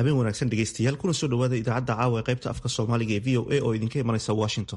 habeen wanaagsan dhegeystayaal kuna soo dhawaada idaacadda caawa ee qaybta afka soomaaliga ee v o a oo idinka imanaysa washington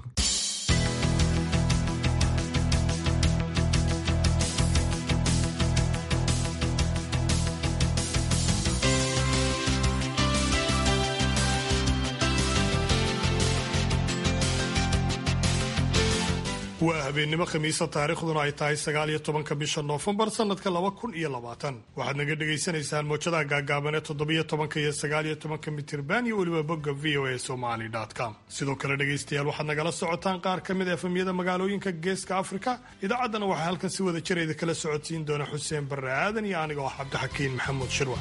waa habeennimo khamiisa taariikhduna ay tahay sagaal iyo tobanka bisha noofembar sanadka laba kun iyo labaatan waxaad naga dhagaysanaysaan moojadaha gaagaaban ee toddobiyo tobanka iyo sagaal iyo tobanka mitirban iyo weliba bogga v o a somali com sidoo kale dhegaystayaal waxaad nagala socotaan qaar ka mid a efemyada magaalooyinka geeska afrika idaacaddana waxaa halkan si wada jirayda kala socodsiin doona xuseen barre aadan iyo aniga oo cabdixakiin maxamuud shirwa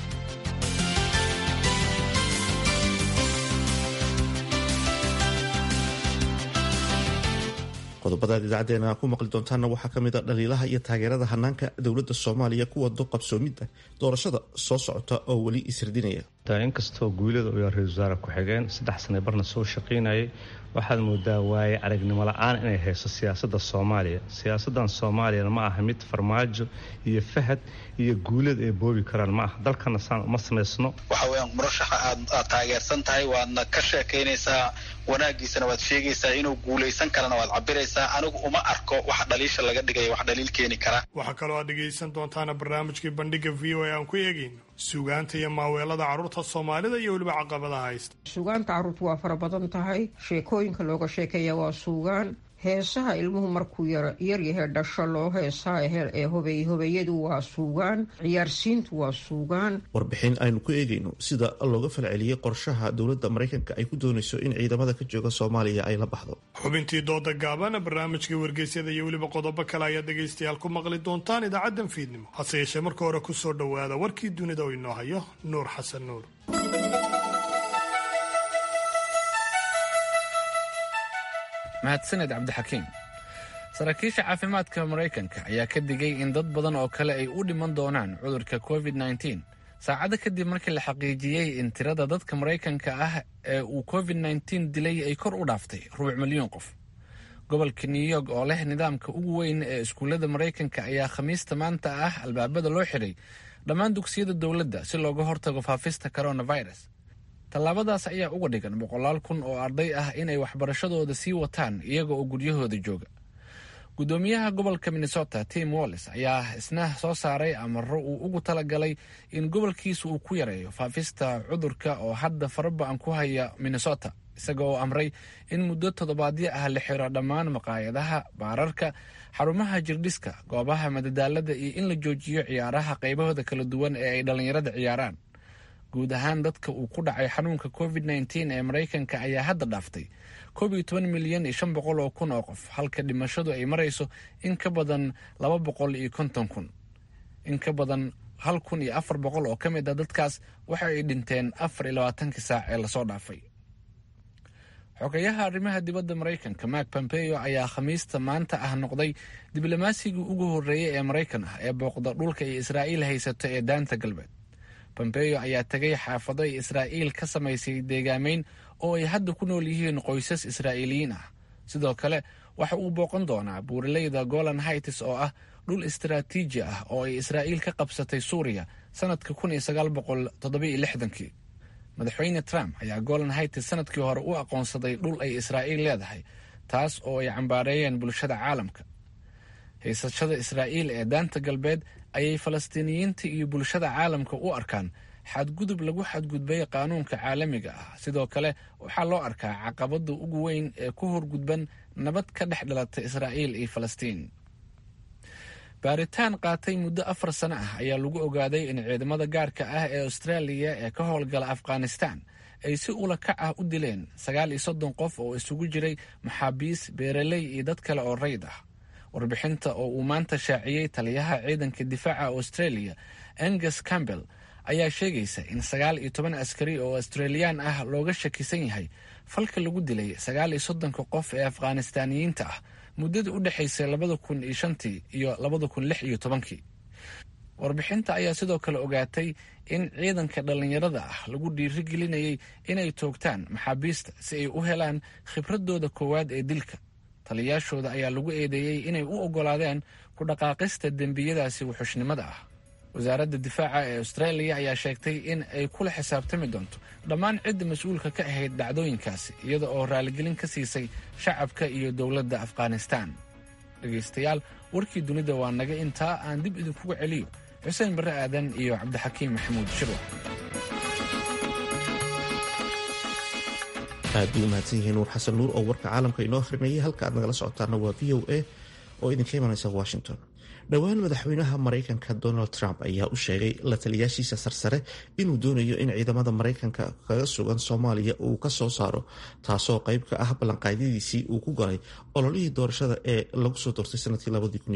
qodobadaad idaacadeena ku maqli doontaanna waxaa ka mid a dhaliilaha iyo taageerada hanaanka dowladda soomaaliya kuwa doqabsoomidda doorashada soo socota oo weli ishirdinaya inkastoo guulada uu yahay ra-isul wasaare ku-xigeen saddex sane barna soo shaqaynayay waxaad moodaa waaye aragnimo la-aan inay hayso siyaasadda soomaaliya siyaasaddan soomaaliyana ma aha mid farmaajo iyo fahad iyo guulada ay boobi karaan ma aha dalkana saan uma samaysno waxa weyaan murashaxa aad aad taageersan tahay waadna ka sheekaynaysaa wanaagiisana waad sheegaysaa inuu guulaysan karana waad cabiraysaa anigu uma arko wax dhaliisha laga dhigaya wax dhaliil keeni kara waxaa kaloo aad dhegaysan doontaana barnaamijkii bandhiga v o a aan ku eegayno suugaanta iyo maaweelada carruurta soomaalida iyo weliba caqabadaha haysta suugaanta carruurtu waa fara badan tahay sheekooyinka looga sheekeeya waa suugaan heesaha ilmuhu markuu yaryahay dhasho loo heesaa ee hobey hobeeyadu waa suugaan ciyaarsiintu waa suugaan warbixin aynu ku eegayno sida looga falceliyey qorshaha dowladda maraykanka ay ku doonayso in ciidamada ka jooga soomaaliya ay la baxdo xubintii dooda gaabana barnaamijkii wargeysyada iyo weliba qodobo kale ayaad dhegaystayaal ku maqli doontaan idaacaddan fiidnimo hase yeeshee marka hore ku soo dhowaada warkii dunida oo inoo hayo nuur xasan nuur mahadsaned cabdixakiim saraakiisha caafimaadka maraykanka ayaa ka digay in dad badan oo kale ay u dhiman doonaan cudurka covid nteen saacado kadib markii la xaqiijiyey in tirada dadka maraykanka ah ee uu covid nteen dilay ay kor u dhaaftay rubuc milyan qof gobolka new york oo leh nidaamka ugu weyn ee iskuullada maraykanka ayaa khamiista maanta ah albaabada loo xidhay dhammaan dugsiyada dowladda si looga hortago faafista coronavirus tallaabadaas ayaa uga dhigan boqolaal kun oo arday ah inay waxbarashadooda sii wataan iyaga oo guryahooda jooga guddoomiyaha gobolka minnesota tim wallis ayaa isna soo saaray amaro uu ugu talagalay in gobolkiisa uu ku yareeyo faafista cudurka oo hadda faraba-an ku haya minnesota isaga oo amray in muddo toddobaadyo ah la xiro dhammaan maqaayadaha baararka xarumaha jirdhiska goobaha madadaalada iyo in la joojiyo ciyaaraha qaybahooda kala duwan ee ay dhallinyarada ciyaaraan guud ahaan dadka uu ku dhacay xanuunka covid nteen ee maraykanka ayaa hadda dhaaftay koob iyo toban milyan iyo shan boqol oo kun oo qof halka dhimashadu ay marayso in ka badan laba boqol iyo konton kun in ka badan hal kun iyo afar boqol oo ka mid a dadkaas waxa ay dhinteen afar iyo labaatankii saac ee lasoo dhaafay xogayaha arrimaha dibadda maraykanka mark pompeo ayaa khamiista maanta ah noqday diblomasigii ugu horreeyey ee maraykan ah ee booqda dhulka ay israa'iil haysato ee daanta galbeed pompeo ayaa tegay xaafado ay israa'iil ka samaysay deegaameyn oo ay hadda ku nool yihiin qoysas israa'iiliyiin ah sidoo kale waxa uu booqan doonaa buuraleyda golan hights oo ah dhul istaraatiiji ah oo ay israa'iil ka qabsatay suuriya sanadka kun iyo sagaal boqol toddobiyo lixdankii madaxweyne trump ayaa golan hights sanadkii hore u aqoonsaday dhul ay israa'iil leedahay taas oo ay cambaareeyeen bulshada caalamka haysashada israa'iil ee daanta galbeed ayay falastiiniyiinta iyo bulshada caalamka u arkaan xadgudub lagu xadgudbay qaanuunka caalamiga ah sidoo kale waxaa loo arkaa caqabada ugu weyn ee ku horgudban nabad ka dhex dhalata israa'iil iyo falastiin baaritaan qaatay muddo afar sano ah ayaa lagu ogaaday in ciidamada gaarka ah ee austraaliya ee ka howlgala afghanistan ay si ula kac ah u dileen sagaal iyo soddon qof oo isugu jiray maxaabiis beeraley iyo dad kale oo rayd ah warbixinta oo uu maanta shaaciyey taliyaha ciidanka difaaca australia angus campbell ayaa sheegaysa in sagaal iyo toban askari oo australiyaan ah looga shakisan yahay falka lagu dilay sagaal iyo soddonka qof ee afghanistaaniyiinta ah muddada u dhexaysay labada kun iyo shantii iyo labada kun lix iyo tobankii warbixinta ayaa sidoo kale ogaatay in ciidanka dhallinyarada ah lagu dhiirigelinayay inay toogtaan maxaabiista si ay u helaan khibradooda koowaad ee dilka taliyaashooda ayaa lagu eedeeyey inay u oggolaadeen ku dhaqaaqista dembiyadaasi wuxushnimada ah wasaaradda difaaca ee austraaliya ayaa sheegtay in ay kula xisaabtami doonto dhammaan cidda mas-uulka ka ahayd dhacdooyinkaasi iyada oo raaligelin ka siisay shacabka iyo dowladda afghanistan dhegaystayaal warkii dunida waa naga intaa aan dib idinkuga celiyo xuseen barre aadan iyo cabdixakiim maxamuud shirwa aad bay u mahadsan yihiin nuur xasan nuur oo warka caalamka inoo akhrinayay halka aad nagala socotaana waa v o a oo idinka imanaysa washington dhowaan madaxweynaha maraykanka donald trump ayaa u sheegay la taliyaashiisa sarsare inuu doonayo in ciidamada maraykanka kaga sugan soomaaliya uu ka soo saaro taasoo qayb ka ah ballanqaadyadiisii uu ku galay ololihii doorashada ee lagu soo doortay sanadkii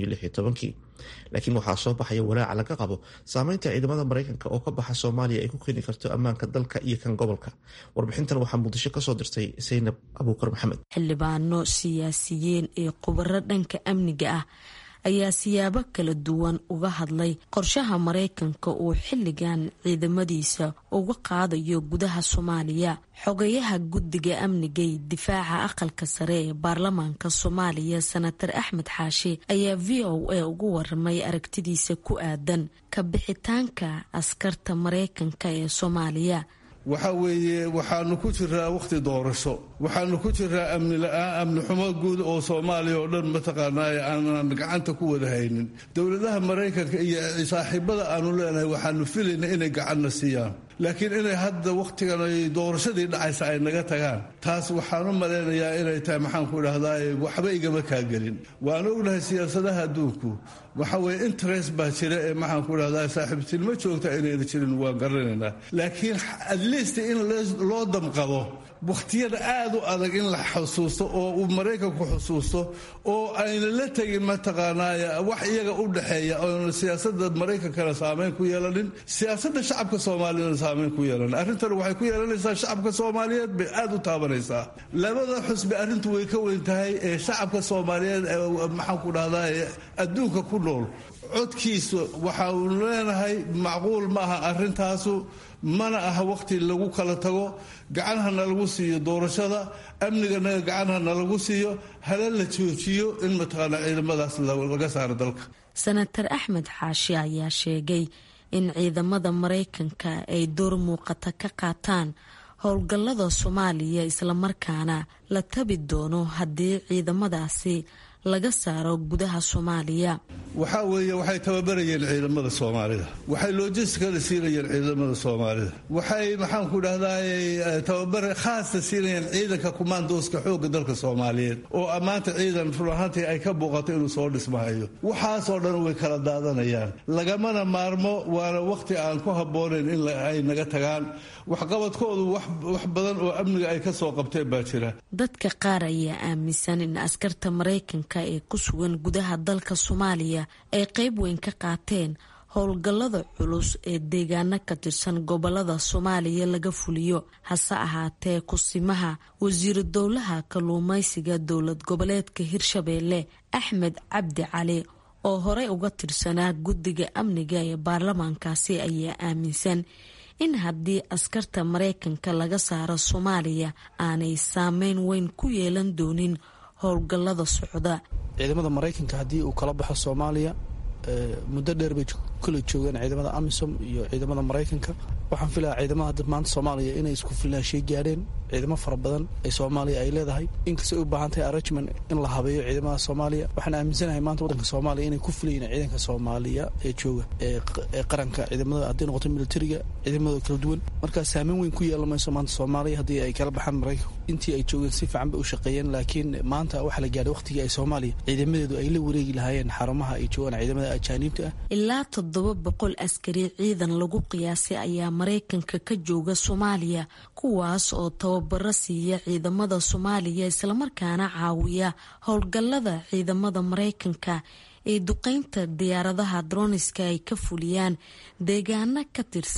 laakiin waxaa soo baxaya walaaca laga qabo saameynta ciidamada maraykanka oo ka baxa soomaaliya ay ku keeni karto ammaanka dalka iyo kan gobolka warbixintan waxaa muqdisho kasoo dirtay saynab abuukar maxamed xildhibaano siyaasiyiin iyo khubaro dhanka amniga ah ayaa siyaabo kala duwan uga hadlay qorshaha maraykanka uu xilligan ciidamadiisa uga qaadayo gudaha soomaaliya xogayaha guddiga amnigay difaaca aqalka sare ee baarlamaanka soomaaliya senatar axmed xaashi ayaa v o a ugu waramay aragtidiisa ku aadan ka bixitaanka askarta maraykanka ee soomaaliya waxa weeye waxaanu ku jiraa wakhti doorasho waxaanu ku jiraa amni la-aan amni xumo guud oo soomaaliya oo dhan mataqaanaa aanan gacanta ku wada haynin dowladaha maraykanka iyo saaxiibada aanu leenahay waxaanu filayna inay gacanna siiyaan laakiin inay hadda wakhtigan ay doorashadii dhacaysa ay naga tagaan taas waxaan u malaynayaa inay tahay maxaanku idhahdaa waxba igama kaagelin waan ognahay siyaasadaha adduunku waxa weye interest baa jira ee maxaanku idhahdaa saaxiibtinimo joogta inayna jirin waan garanaynaa laakiin at least in loo damqado wakhtiyada aad u adag in la xusuusto oo uu maraykanku xusuusto oo ayna la tegin mataqaanaa wax iyaga u dhexeeya oona siyaasada maraykankana saamayn ku yeelanin siyaasada shacabka soomaaliyana saamayn ku yeelanin arrintan waxay ku yeelanaysaa shacabka soomaaliyeed bay aad u taabanaysaa labada xusbi arrintu way ka weyn tahay ee shacabka soomaaliyeed maxaanku dhahdaa adduunka ku nool codkiisa waxaanu leenahay macquul ma aha arrintaasu mana aha wakhti lagu kala tago gacanhana lagu siiyo doorashada amniganaga gacanhana lagu siiyo hala la joojiyo in mataqaanaa ciidamadaas laga saaro dalka senatar axmed xaashi ayaa sheegay in ciidamada maraykanka ay door muuqata ka qaataan howlgallada soomaaliya islamarkaana la tabi doono haddii ciidamadaasi laga saaro gudaha soomaaliya waxaa weeye waxay tababarayeen ciidamada soomaalida waxay logisticada siinayeen ciidamada soomaalida waxay maxaanku dhahdaa tababar khaasa siinayeen ciidanka kumaandooska xooga dalka soomaaliyeed oo ammaanta ciidan run ahaantii ay ka muuqato inuu soo dhismahayo waxaasoo dhan way kala daadanayaan lagamana maarmo waana wakhti aan ku habboonayn in ay naga tagaan waxqabadkoodu wax badan oo amniga ay ka soo qabteen baa jira dadka qaar ayaa aaminsan in askarta maraykanka ee ku sugan gudaha dalka soomaaliya ay qayb weyn ka qaateen howlgallada culus ee deegaano ka tirsan gobolada soomaaliya laga fuliyo hase ahaatee kusimaha wasiiru dowlaha kalluumaysiga dowlad goboleedka hirshabeelle axmed cabdi cali oo horey uga tirsanaa guddiga amniga ee baarlamaankaasi ayaa aaminsan in haddii askarta maraykanka laga saaro soomaaliya aanay saameyn weyn ku yeelan doonin howlgallada socda ciidamada maraykanka haddii uu kala baxo soomaaliya muddo dheer bay kala joogeen ciidamada amisom iyo ciidamada maraykanka waxaan filayaa ciidamada hadda maanta soomaaliya inay isku filnaashay gaadheen ciidamo fara badan ee soomaaliya ay leedahay inkastay u baahan tahay arrangement in la habeeyo ciidamada soomaaliya waxaan aaminsanahay maanta waddanka soomaaliya inay ku filayiin ciidanka soomaaliya ee jooga ee qaranka ciidamada hadday noqoto militariga ciidamadooda kala duwan markaa saameyn weyn ku yeelan mayso maanta soomaaliya haddii ay kala baxaan maraykanku intii ay joogeen si fiican bay u shaqeeyeen laakiin maanta waxaa la gaadhay waqtigii ay soomaaliya ciidamadeedu ay la wareegi lahaayeen xarumaha ay joogaan ciidamada ajaaniibta ah ilaa toddoba boqol askari ciidan lagu qiyaasay ayaa maraykanka ka jooga soomaaliya kuwaas oo tababaro siiya ciidamada soomaaliya islamarkaana caawiya howlgallada ciidamada maraykanka ee duqeynta diyaaradaha droniska ay ka fuliyaan deegaano ka tirsan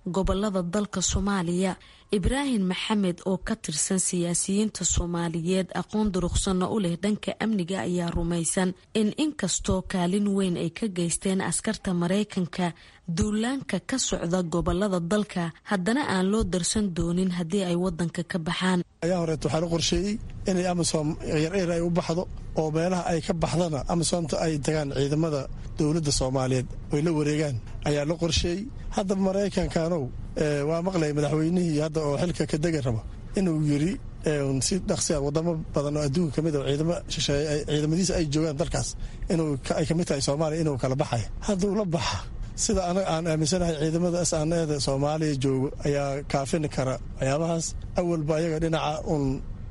gobolada dalka soomaaliya ibraahim maxamed oo ka tirsan siyaasiyiinta soomaaliyeed aqoon duruqsanna u leh dhanka amniga ayaa rumaysan in inkastoo kaalin weyn ay ka geysteen askarta maraykanka duulaanka ka socda gobolada dalka haddana aan loo darsan doonin haddii ay wadanka ka baxaan ayaa horeet waxaa la qorsheeyey inay amisom yaryar ay u baxdo oo meelaha ay ka baxdana amisomta ay tagaan ciidamada dowladda soomaaliyeed oy la wareegaan ayaa la qorsheeyey hadda maraykankanow waa maqlay madaxweynihii hadda oo xilka ka degi raba inuu yiri si dhaqsia wadamo badan oo adduunka kamid oo ciidamo shisheeye ciidamadiisa ay joogaan dalkaas inuu ay kamid tahay soomaaliya inuu kala baxaya hadduu la baxa sida anaga aan aaminsanahay ciidamada saneeda soomaaliya joogo ayaa kaafin kara waxyaabahaas awalba ayaga dhinaca un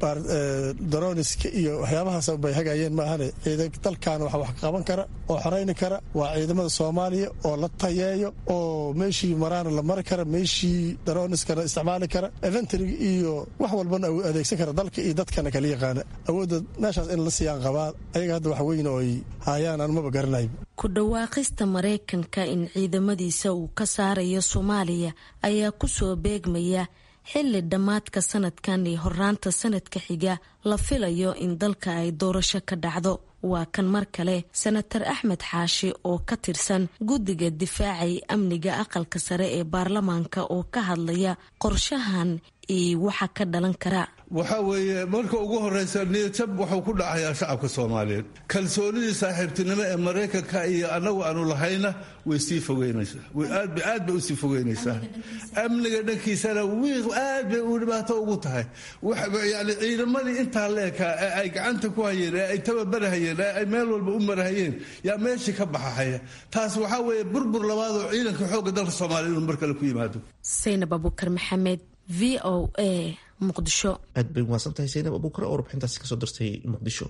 daroniska iyo waxyaabahaas bay hagayeen maahane dalkan wax wax qaban kara oo xorayni kara waa ciidamada soomaaliya oo la tayeeyo oo meeshii maraana la mari kara meeshii daroniskana isticmaali kara eventrig iyo wax walbana adeegsan kara dalka iyo dadkana kala yaqaana awoodda meeshaas in la siiyaan qabaa ayaga hadda wax weyn oo ay haayaan aan maba garanay ku dhawaaqista maraykanka in ciidamadiisa uu ka saarayo soomaaliya ayaa kusoo beegmaya xilli dhammaadka sanadkan iyo horaanta sanadka xiga la filayo in dalka ay doorasho ka dhacdo waa kan mar kale senatar axmed xaashi oo ka tirsan guddiga difaacay amniga aqalka sare ee baarlamaanka oo ka hadlaya qorshahan iyo waxa ka dhalan kara waxaa weeye marka ugu horeysa niyadjab wuxuu ku dhacayaa shacabka soomaaliyeed kalsoonidii saaxiibtinimo ee maraykanka iyo annagu aanu lahayna way sii fogeynaysaa aad bay usii fogeynaysaa amniga dhankiisana aad bay u dhibaato ugu tahay yani ciidamadii intaa leekaa ee ay gacanta ku hayeen ee ay tababarahayeen ee ay meel walba u marahayeen yaa meeshii ka baxahaya taas waxaa weeye burbur labaadoo ciidanka xoogga dalka soomaaliya inuu mar kale ku yimaado saynab abukar maxamed v o a muqdisho aad bay umahadsan tahay saynab abuukar oo warbixintaasi kasoo dirtay muqdisho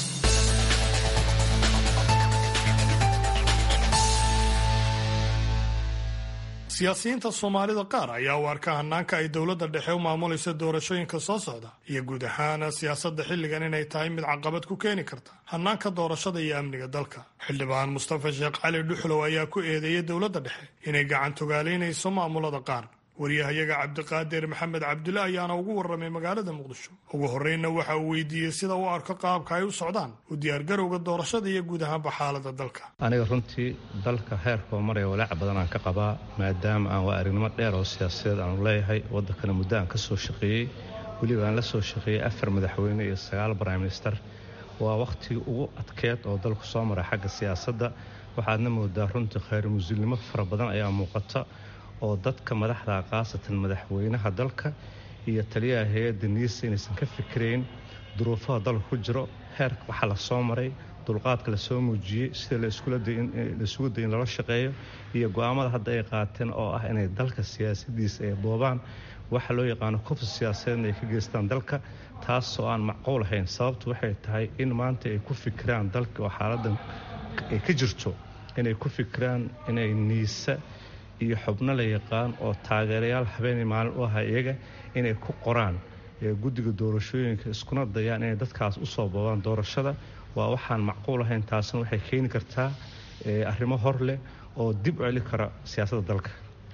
siyaasiyiinta soomaalida qaar ayaa u arka hanaanka ay dowladda dhexe u maamulayso doorashooyinka soo socda iyo guud ahaan siyaasadda xilligan inay tahay mid caqabad ku keeni karta hanaanka doorashada iyo amniga dalka xildhibaan mustafa sheekh cali dhuxlow ayaa ku eedeeyay dowladda dhexe inay gacan togaalaynayso maamulada qaar waryahayaga cabdiqaadir maxamed cabdulle ayaana ugu warramay magaalada muqdisho ugu horreynna waxa uu weydiiyey sida uu arko qaabka ay u socdaan u diyaargarowga doorashada iyo guud ahaanba xaalada dalka aniga runtii dalka heerkoo maraya walaac badan aan ka qabaa maadaama aan waa aragnimo dheer oo siyaasadeed aanu leeyahay waddankana muddo aan ka soo shaqeeyey weliba aan la soo shaqeeyey afar madaxweyne iyo sagaal prime minister waa wakhtigii ugu adkeed oo dalku soo maray xagga siyaasadda waxaadna moodaa runtii khayr musulnimo fara badan ayaa muuqata oo dadka madaxda khaasatan madaxweynaha dalka iyo taliyaha hay-adda niisa inaysan ka fikirayn duruufaha dalka ku jiro heerka waxaa la soo maray dulqaadka lasoo muujiyey sida laisugu day in lala shaqeeyo iyo go-aamada hadda ay qaateen oo ah inay dalka siyaasadiisa ay boobaan waxa loo yaqaano kufsi siyaasadeedna ay ka geystaan dalka taasoo aan macquul ahayn sababtu waxay tahay in maanta ay ku fikiraan dalka oo xaaladan ay ka jirto inay ku fikiraan inay niisa iyo xubno la yaqaan oo taageerayaal habeenay maalin u aha iyaga inay ku qoraan guddiga doorashooyinka iskuna dayaan inay dadkaas usoo boobaan doorashada waa waxaan macquul ahayn taasna waxay keeni kartaa arrimo hor leh oo dib u celi kara siyaasadda dalka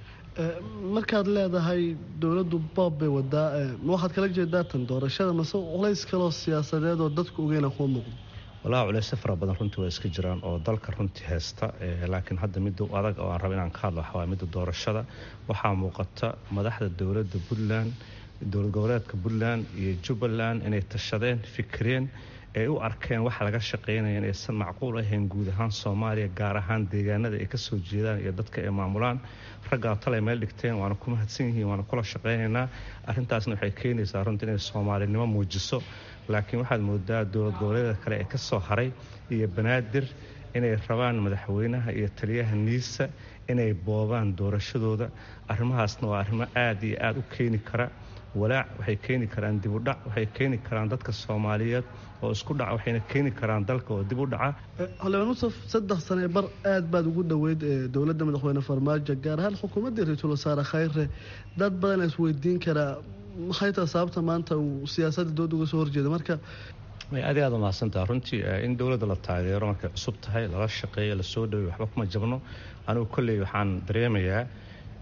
markaad leedahay dowladdu boob bay wadaa ma waxaad kala jeedaa tan doorashada mase culays kaloo siyaasadeed oo dadku ogeyna kuwa muuqdo walaa culeysyo fara badan runtii waa iska jiraan oo dalka runtii haysta laakiin hadda midda adag oo aan raba inaan ka hadlo waxawaa midda doorashada waxaa muuqata madaxda dowladda puntland dowlad goboleedka puntland iyo jubbaland inay tashadeen fikireen ay u arkeen waxa laga shaqeynaya inaysan macquul ahayn guud ahaan soomaaliya gaar ahaan deegaanada ay kasoo jeedaan iyo dadka ay maamulaan raggaa talay meel dhigteen waana ku mahadsan yihiin waana kula shaqeynaynaa arrintaasna waxay keenaysaa runtii inay soomaalinimo muujiso laakiin waxaad moodaa dowlad goboleeda kale ee kasoo haray iyo banaadir inay rabaan madaxweynaha iyo taliyaha niisa inay boobaan doorashadooda arrimahaasna waa arrimo aada iyo aada u keeni kara walaac waxay keeni karaan dib u dhac waxay keeni karaan dadka soomaaliyeed oo isku dhaca waxayna keeni karaan dalka oo dib u dhaca xildhibaan musaf saddex sane bar aad baad ugu dhoweyd dowladda madaxweyne farmaajo gaar ahaan xukuumaddii ra-iisul wasaare khayre dad badan isweydiin karaa maxay taha sababta maanta uu siyaasadda dooda uga soo horjeeda marka aad aad umahadsantaha runtii in dowladda la taageero markay cusub tahay lala shaqeeyo lasoo dhaweey waxba kuma jabno anigu kolley waxaan dareemayaa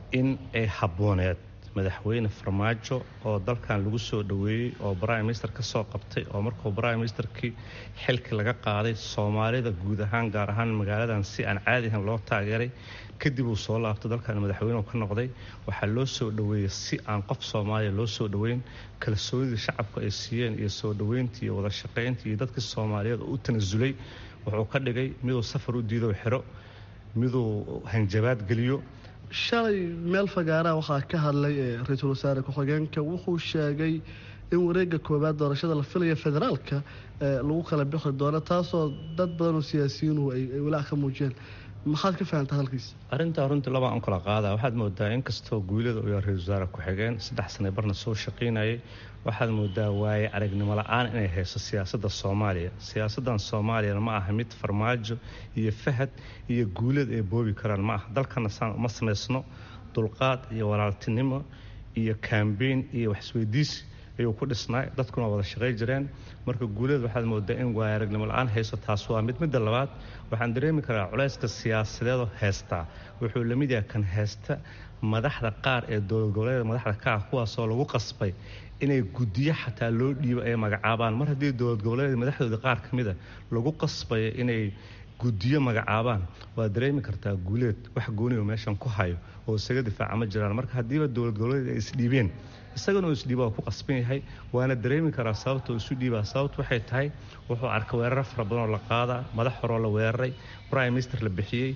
in ay habbooneed madaxweyne farmaajo oo dalkan lagu soo dhoweeyey oo prime minister ka soo qabtay oo markuu prime ministerkii xilkii laga qaaday soomaalida guud ahaan gaar ahaan magaaladan si aan caadi ahan loo taageeray kadib uu soo laabtay dalkan madaxweynuhu ka noqday waxaa loo soo dhoweeyey si aan qof soomaaliya loo soo dhoweyn kalsoonidii shacabku ay siiyeen iyo soo dhoweyntii iyo wada shaqayntii iyo dadkii soomaaliyeed oo u tanasulay wuxuu ka dhigay miduu safar u diido xiro miduu hanjabaad geliyo shalay meel fagaaraha waxaa ka hadlay ra-iisul wasaare ku-xigeenka wuxuu sheegay in wareega koowaad doorashada la filaya federaalka lagu kala bixi doono taasoo dad badan oo siyaasiyiinuhu ay walaac ka muujiyeen maxaad ka fahamta hadalkiisa arrintaa runtii labaa un kala qaada waxaad moodaa inkastoo guulada uu ra-isul wasaare ku-xigeen saddex sane barna soo shaqaynayay waxaad moodaa waaye aragnimo la-aan inay hayso siyaasadda soomaaliya siyaasaddan soomaaliyana ma aha mid farmaajo iyo fahad iyo guulad ay boobi karaan ma aha dalkana saan uma samaysno dulqaad iyo walaaltinimo iyo kambeyn iyo waxisweydiisi ayuu ku dhisnaa dadkuna wada shaqay jireen marka guulada waxaad moodaa in waaya aragnimo la-aan hayso taas waa mid midda labaad waxaan dareemi karaa culayska siyaasadeedoo heystaa wuxuu la mid yahay kan heysta madaxda qaar ee dowlad goboleeda madaxda ka ah kuwaasoo lagu qasbay inay guddiyo xataa loo dhiibo ay magacaabaan mar haddii dowlad goboleeda madaxdooda qaar ka mida lagu qasbayo inay guddiyo magacaabaan waad dareemi kartaa guuleed wax gooniyo meeshan ku hayo oo isaga difaaca ma jiraan marka haddiiba dowlad goboleed ay isdhiibeen isagana uu isdhiiba waa ku qasban yahay waana dareemi karaa sababta isu dhiibaa sababtu waxay tahay wuxuu arka weeraro fara badan oo la qaadaa madax horoo la weeraray prime minister la bixiyey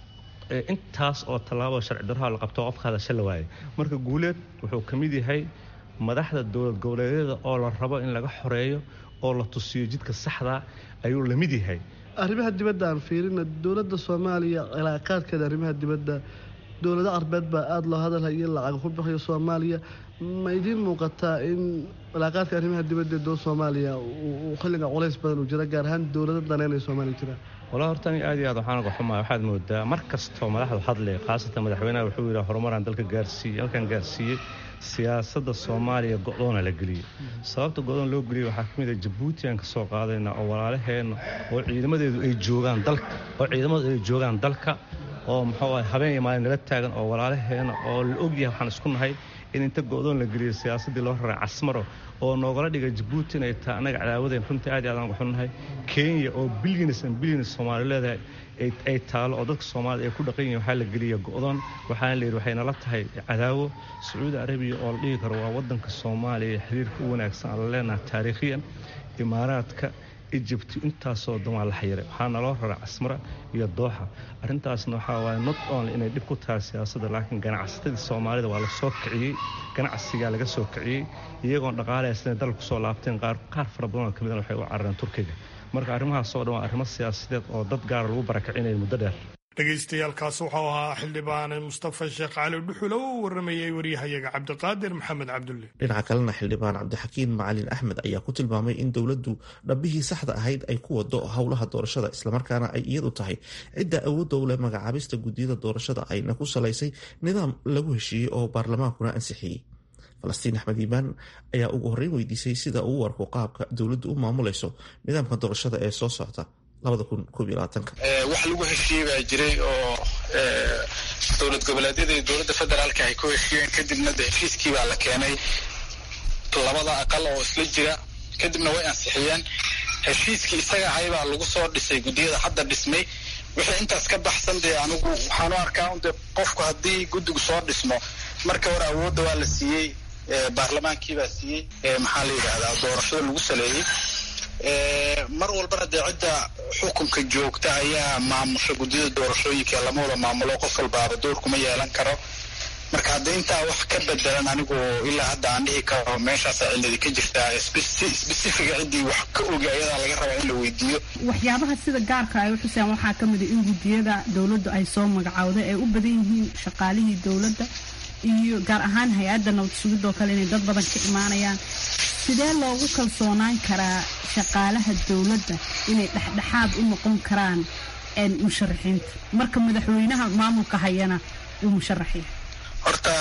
intaas oo tallaabo sharci darraa la qabto qofka hadasha la waayay marka guuleed wuxuu ka mid yahay madaxda dowlad goboleedyada oo la rabo in laga xoreeyo oo la tusiyo jidka saxda ayuu la mid yahay arrimaha dibadda aan fiirina dowladda soomaaliya cilaaqaadkeeda arrimaha dibadda dowlado carbeed baa aada loo hadalhaya in lacag ku bixiyo soomaaliya ma idiin muuqataa in cilaaqaadka arrimaha dibadda ee dowlad soomaaliya uu xilliga culays badan uu jira gaar ahaan dowlado daneynaya soomaaliya jiraan walaa horta ani aad iyo aad waxaan uga xumahay waxaad moodaa mar kastoo madaxdu hadlay khaasatan madaxweynaha wuxuu yidhaha horumaraan dalka gaarsiiyey halkan gaarsiiyey siyaasadda soomaaliya go-doona la geliyey sababta go-doon loo geliyey waxaa ka mid a jabuuti aan ka soo qaadayna oo walaalaheenna oo ciidamadeedu ay joogaan dalka oo ciidamadu ay joogaan dalka oo muxuu ahay habeen iyo maalin nala taagan oo walaalaheena oo la ogyahay waxaan isku nahay in inta go-doon la geliyey siyaasaddii loo raray casmaro oo noogala dhigay jabuuti inay tahay annaga cadaawadeen runtii aad iyo aad aan uga xunnahay kenya oo bilyanis an bilyanis soomaali leedahay ay taalo oo dadka soomaalida ay ku dhaqan yihin waxaa la geliya go-doon waxaana la yidhi waxay nala tahay cadaawo sacuudi arabiya oo la dhihi karo waa waddanka soomaaliya xiriirka u wanaagsan aan la leenahay taariikhiyan imaaraadka egypt intaasoo dan waa la xayiray waxaa naloo raray casmara iyo dooxa arrintaasna waxaa waaye not only inay dhib ku tahay siyaasadda laakiin ganacsatadii soomaalida waa la soo kiciyey ganacsigaa laga soo kiciyey iyagoon dhaqaalahaysanay dalka kusoo laabteen qaar qaar fara badanoo ka midana waxay u carareen turkiga marka arrimahaasoo dhan waa arrimo siyaasadeed oo dad gaara lagu barakicinayo muddo dheer dhegaystayaaalkaas wuxuu ahaa xildhibaan mustafa sheekh cali dhuxul oo u waramayay waryahayaga cabdiqaadir maxamed cabdulle dhinaca kalena xildhibaan cabdixakiin macalin axmed ayaa ku tilmaamay in dowladdu dhabbihii saxda ahayd ay ku wado howlaha doorashada islamarkaana ay iyadu tahay cidda awoodda u leh magacaabista guddiyada doorashada ayna ku salaysay nidaam lagu heshiiyey oo baarlamaankuna ansixiyey falastiin axmed iimaan ayaa ugu horreyn weydiisay sida uu arko qaabka dowladdu u maamulayso nidaamka doorashada ee soo socta wax lagu heshiiyey baa jiray oo dowlad goboleedyada iyo dowladda federaalka ay ku heshiiyeen kadibna de heshiiskii baa la keenay labada aqal oo isla jira kadibna way ansixiyeen heshiiskii isaga ahay baa lagu soo dhisay guddiyada hadda dhismay wixii intaas ka baxsan dee anigu waxaan u arkaa de qofku haddii guddigu soo dhismo marka hore awoodda waa la siiyey baarlamaankii baa siiyey maxaa la yidhaahdaa doorashada lagu saleeyey mar walbana dee cidda xukunka joogta ayaa maamusha guddiyada doorashooyinka lama wada maamulo qof walbaaba doorkuma yeelan karo marka hadda intaa wax ka bedelan anigu ilaa hadda aan dhihi karo meeshaasa ciladi ka jirtaa sbesifiga ciddii wax ka ogi ayadaa laga rabaa in la weydiiyo waxyaabaha sida gaarka ay u xuseen waxaa ka mid a in guddiyada dowladdu ay soo magacowday ay u badan yihiin shaqaalihii dowladda iyo gaar ahaan hay-adda nabad sugidoo kale inay dad badan ka imaanayaan sidee loogu kalsoonaan karaa shaqaalaha dowladda inay dhexdhexaad u noqon karaan musharaxiinta marka madaxweynaha maamulka hayana uu musharax yahay horta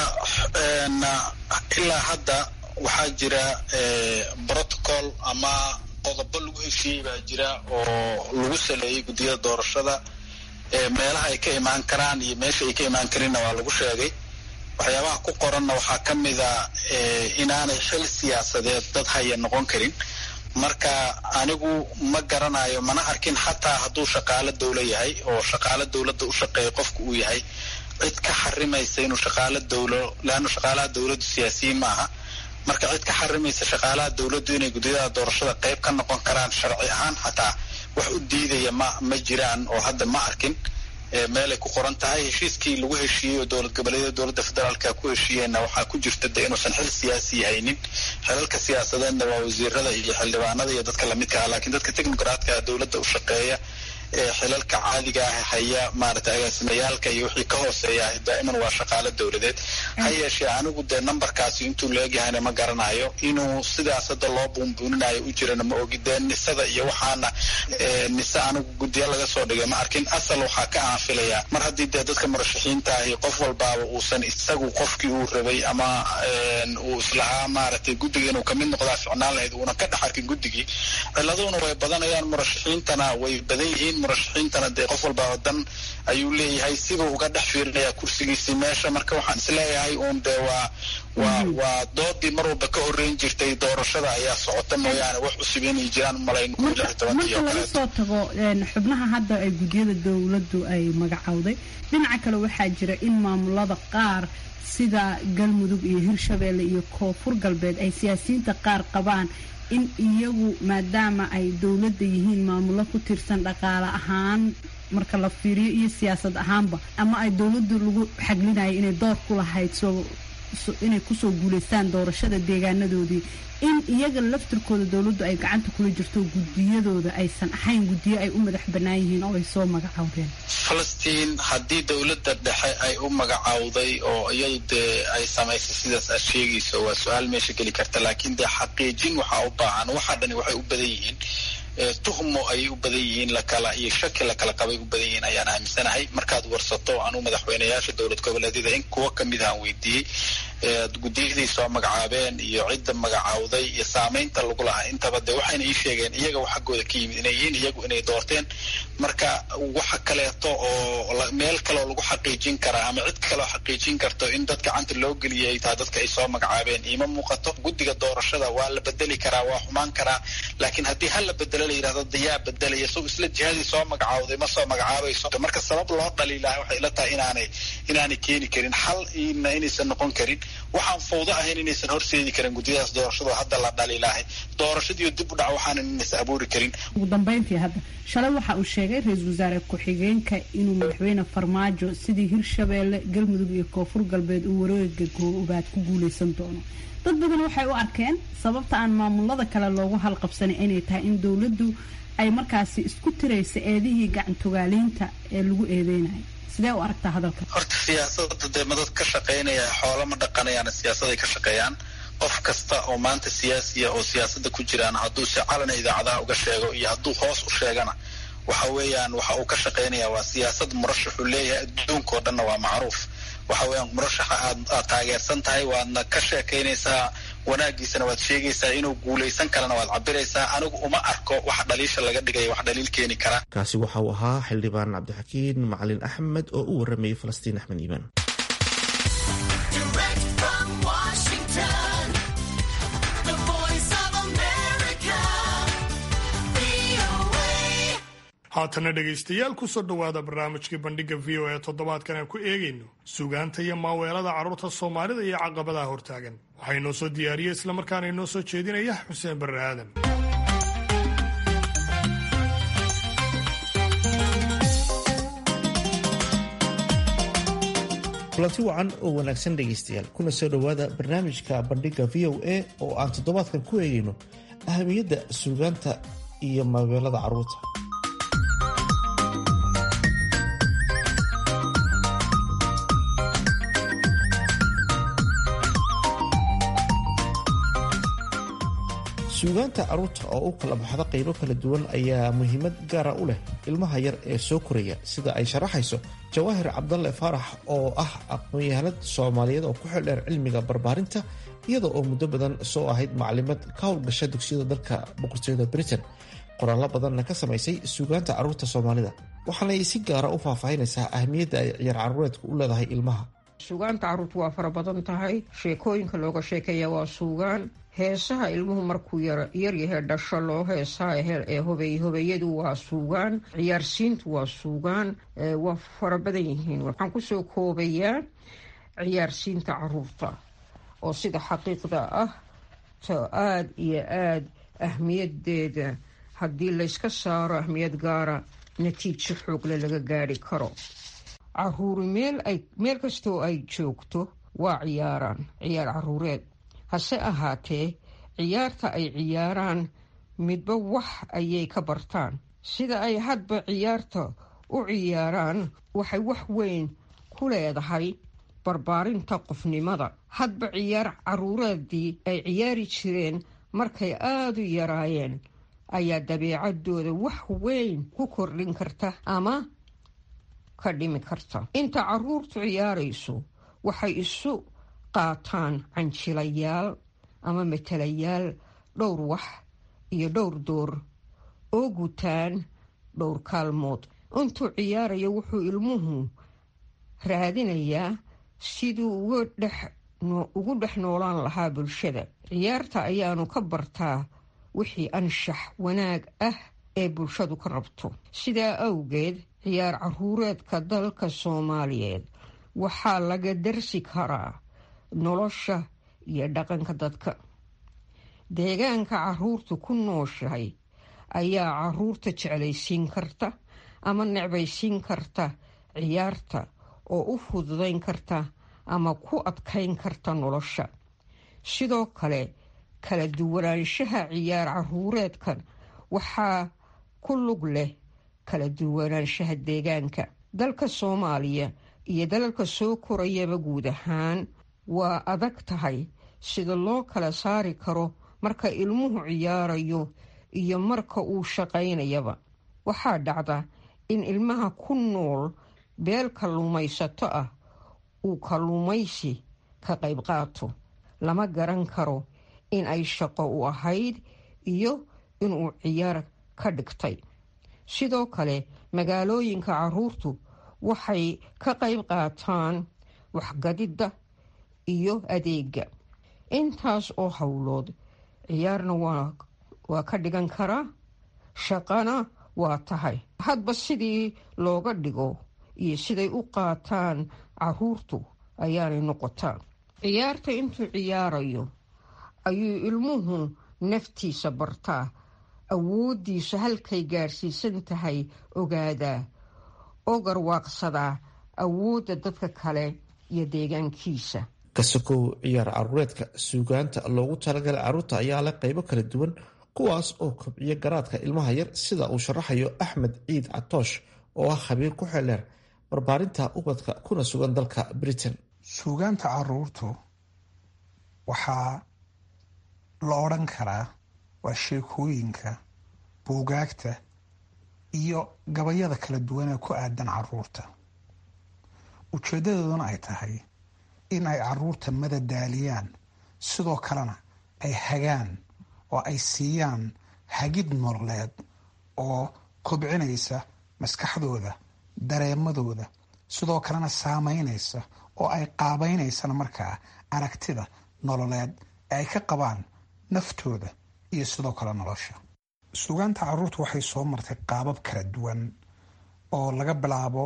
ilaa hadda waxaa jira protocol ama qodobo lagu heshiiyey baa jira oo lagu saleeyey guddiyada doorashada meelaha ay ka imaan karaan iyo meesha ay ka imaan karinna waa lagu sheegay waxyaabaha ku qoranna waxaa ka mida inaanay xil siyaasadeed dad haya noqon karin marka anigu ma garanayo mana arkin xataa hadduu shaqaalo dawlo yahay oo shaqaalo dawladda u shaqeeya qofku uu yahay cid ka xarimaysa inuu shaqaalo dawlo leanna shaqaalaha dawladdu siyaasiyiin ma aha marka cid ka xarimaysa shaqaalaha dawladdu inay guddiyada doorashada qayb ka noqon karaan sharci ahaan xataa wax u diidaya ma ma jiraan oo hadda ma arkin meelay ku qoran tahay heshiiskii lagu heshiiyey oo dowlad goboleedyada dowladda federaalka ku heshiiyeenna waxaa ku jirta de inuusan xil siyaasi haynin xilalka siyaasadeedna waa wasiirada iyo xildhibaanada iyo dadka lamidka ah laakiin dadka technocratka dowladda u shaqeeya ee xilalka caadiga ah haya maaragtay agaasimiyaalka iyo wixii ka hooseeya daa'iman waa shaqaalo dowladeed ha yeeshee anigu dee numberkaasi intuu leegyahayna ma garanayo inuu sidaas hadda loo buunbuuninayo u jirana ma ogi dee nisada iyo waxaana nise anigu guddiya laga soo dhigay ma arkin asal waxaa ka aanfilayaa mar haddii dee dadka murashaxiinta ahi qof walbaaba uusan isagu qofkii uu rabay ama uu islahaa maaragtay guddiga inuu kamid noqdaa ficnaan lahayd uuna ka dhex arkin guddigii ciladuna way badanayaan murashaxiintana way badan yihiin murashaxiintana dee qof walbaaba dan ayuu leeyahay sibuu uga dhex fiirinayaa kursigiisii meesha marka waxaan isleeyahay uun dee waa waa waa doodii mar walba ka horreyn jirtay doorashada ayaa socota mooyaane wax cusub inay jiraan umalayn marka laga soo tago xubnaha hadda ay guddiyada dowladdu ay magacowday dhinaca kale waxaa jira in maamulada qaar sida galmudug iyo hirshabeelle iyo koonfur galbeed ay siyaasiyiinta qaar qabaan in iyagu maadaama ay dowladda yihiin maamulo ku tirsan dhaqaale ahaan marka la fiiriyo iyo siyaasad ahaanba ama ay dowladdu lagu xaglinayo inay door ku lahayd soo inay kusoo guulaystaan doorashada deegaanadoodii in iyaga laftirkooda dowladdu ay gacanta kula jirto guddiyadooda aysan ahayn guddiyo ay u madax bannaan yihiin oo ay soo magacowdeen falastiin haddii dowladda dhexe ay u magacowday oo iyadu dee ay samaysay sidaas aad sheegayso waa su-aal meesha geli karta laakiin dee xaqiijin waxaa u baahan waxaa dhani waxay u badan yihiin tuhmo ayay u badan yihiin lakala iyo shaki lakala qabay u badan yihiin ayaan aaminsanahay markaad warsato anuu madaxweyneyaasha dowlad goboleedyada in kuwo kamid ahaan weydiiyey guddiyadii soo magacaabeen iyo cidda magacawday iyo saameynta lagu lahaa intaba de waxayna ii sheegeen iyaga xaggooda ka yimid inay yihiin iyagu inay doorteen marka waxa kaleeto oo meel kaleoo lagu xaqiijin karaa ama cid kaleoo xaqiijin karto in dad gacanta loo geliyay taa dadka ay soo magacaabeen iima muuqato guddiga doorashada waa la bedeli karaa waa xumaan karaa laakiin haddii hal la bedelo la yidhahdo dayaa bedelaya so isla jihadii soo magacawday ma soo magacaabayso marka sabab loo dhaliilaha waxay ila tahay inaanay inaanay keeni karin xal ina inaysan noqon karin waxaan fawdo ahayn inaysan horseedi karin guddiyadaas doorashado hadda la dhaliilaahay doorashadiiyo dib u dhac waxaanan inaysan abuuri karin ugu dambeyntii hadda shalay waxa uu sheegay ra-iisul wasaare ku-xigeenka inuu madaxweyne farmaajo sidii hirshabeelle galmudug iyo koonfur galbeed uu wareega goobaad ku guuleysan doono dad badan waxay u arkeen sababta aan maamulada kale loogu halqabsanay inay tahay in dowladdu ay markaasi isku tiraysa eedihii gacantogaaliinta ee lagu eedeynayo sidee u aragtaa hadalka horta siyaasada dee madad ka shaqaynaya xoolo ma dhaqanayaana siyaasaday ka shaqeeyaan qof kasta oo maanta siyaasiya oo siyaasada ku jiraan hadduu si calana idaacadaha uga sheego iyo hadduu hoos u sheegana waxa weeyaan waxa uu ka shaqaynaya waa siyaasad murashaxuu leeyahay adduunka oo dhanna waa macruuf waxa weeyaan murashaxa aad aad taageersan tahay waadna ka sheekaynaysaa wanaagiisana waad sheegaysaa inuu guulaysan karana waad cabiraysaa anigu uma arko wax dhaliisha laga dhigaya wax dhaliil keeni kara kaasi waxa uu ahaa xildhibaan cabdixakiin macalin axmed oo u waramayay falastiin axmed iimaan haatana dhegaystayaal kusoo dhowaada barnaamijkii bandhiga v o e toddobaadkan aan ku eegayno sugaanta iyo maaweelada carruurta soomaalida iyo caqabadaha hortaagan waxaa inoo soo diyaariyey islamarkaana inoo soo jeedinaya xuseen barre aadan kulanti wacan oo wanaagsan dhegaystayaal kuna soo dhowaada barnaamijka bandhiga v o a oo aan toddobaadkan ku eegayno ahamiyadda suugaanta iyo maaweelada carruurta suugaanta carruurta oo u kala baxda qaybo kala duwan ayaa muhiimad gaara u leh ilmaha yar ee soo koraya sida ay sharaxayso jawaahir cabdalle faarax oo ah aqoon-yahanad soomaaliyeed oo ku xildheer cilmiga barbaarinta iyada oo muddo badan soo ahayd maclimad ka howlgasha dugsiyada dalka boqortooyada britain qoraallo badanna ka samaysay suugaanta carruurta soomaalida waxaanay si gaara u faahfaahinaysaa ahmiyadda ay ciyaar carruureedku u leedahay ilmaha suugaanta carruurtu waa fara badan tahay sheekooyinka looga sheekeeya waa suugaan heesaha ilmuhu markuu yaryahay dhasho loo heesaa ee hobey hobeeyadu waa suugaan ciyaarsiintu waa suugaan waa fara badan yihiin waxaan kusoo koobayaa ciyaarsiinta caruurta oo sida xaqiiqda ah ta aada iyo aada ahmiyadeeda haddii layska saaro ahmiyad gaara natiijo xoogle laga gaari karo caruuri meel ay meel kastoo ay joogto waa ciyaaraan ciyaar caruureed hase ahaatee ciyaarta ay ciyaaraan midba wax ayay ka bartaan sida ay hadba ciyaarta u ciyaaraan waxay wax weyn ku leedahay barbaarinta qofnimada hadba ciyaar caruureedii ay ciyaari jireen markay aada u yaraayeen ayaa dabeecadooda wax weyn ku kordhin karta ama ka dhimi karta inta caruurtu ciyaarayso waxay isu qaataan canjilayaal ama matalayaal dhowr wax iyo dhowr door oo gutaan dhowr kaalmood intuu ciyaarayo wuxuu ilmuhu raadinayaa siduu ugu dhex noolaan lahaa bulshada ciyaarta ayaanu ka bartaa wixii anshax wanaag ah ee bulshadu ka rabto sidaa awgeed ciyaar caruureedka dalka soomaaliyeed waxaa laga darsi karaa nolosha iyo dhaqanka dadka deegaanka caruurtu ku nooshahay ayaa caruurta jeclaysiin karta ama necbaysiin karta ciyaarta oo u fududayn karta ama ku adkayn karta nolosha sidoo kale kala duwanaanshaha ciyaar caruureedkan waxaa ku lug leh kala duwanaanshaha deegaanka dalka soomaaliya iyo dalalka soo korayaba guud ahaan waa adag tahay sida loo kala saari karo marka ilmuhu ciyaarayo iyo marka uu shaqaynayaba waxaa dhacda in ilmaha ku nool beel kalluumaysato ah uu kalluumaysi ka qayb qaato lama garan karo in ay shaqo u ahayd iyo inuu ciyaar ka dhigtay sidoo kale magaalooyinka caruurtu waxay ka qayb qaataan waxgadidda iyo adeega intaas oo howlood ciyaarna waa ka dhigan karaa shaqana waa tahay hadba sidii looga dhigo iyo siday u qaataan caruurtu ayaanay noqotaa ciyaarta intuu ciyaarayo ayuu ilmuhu naftiisa bartaa awooddiisa halkay gaarsiisan tahay ogaadaa oo garwaaqsadaa awoodda dadka kale iyo deegaankiisa kasakow ciyaar caruureedka suugaanta loogu talagalay caruurta ayaa leh qaybo kala duwan kuwaas oo kobciya garaadka ilmaha yar sida uu sharaxayo axmed ciid catoosh oo ah khabiir ku xeldheer barbaarinta ubadka kuna sugan dalka britain suugaanta caruurtu waxaa la odhan karaa waa sheekooyinka buugaagta iyo gabayada kala duwan ee ku aadan caruurta ujeedadooduna ay tahay in ay caruurta madadaaliyaan sidoo kalena ay hagaan oo ay siiyaan hagid nololeed oo kobcinaysa maskaxdooda dareemadooda sidoo kalena saameynaysa oo ay qaabaynaysana markaa aragtida nololeed ee ay ka qabaan naftooda iyo sidoo kale nolosha suugaanta caruurtu waxay soo martay qaabab kala duwan oo laga bilaabo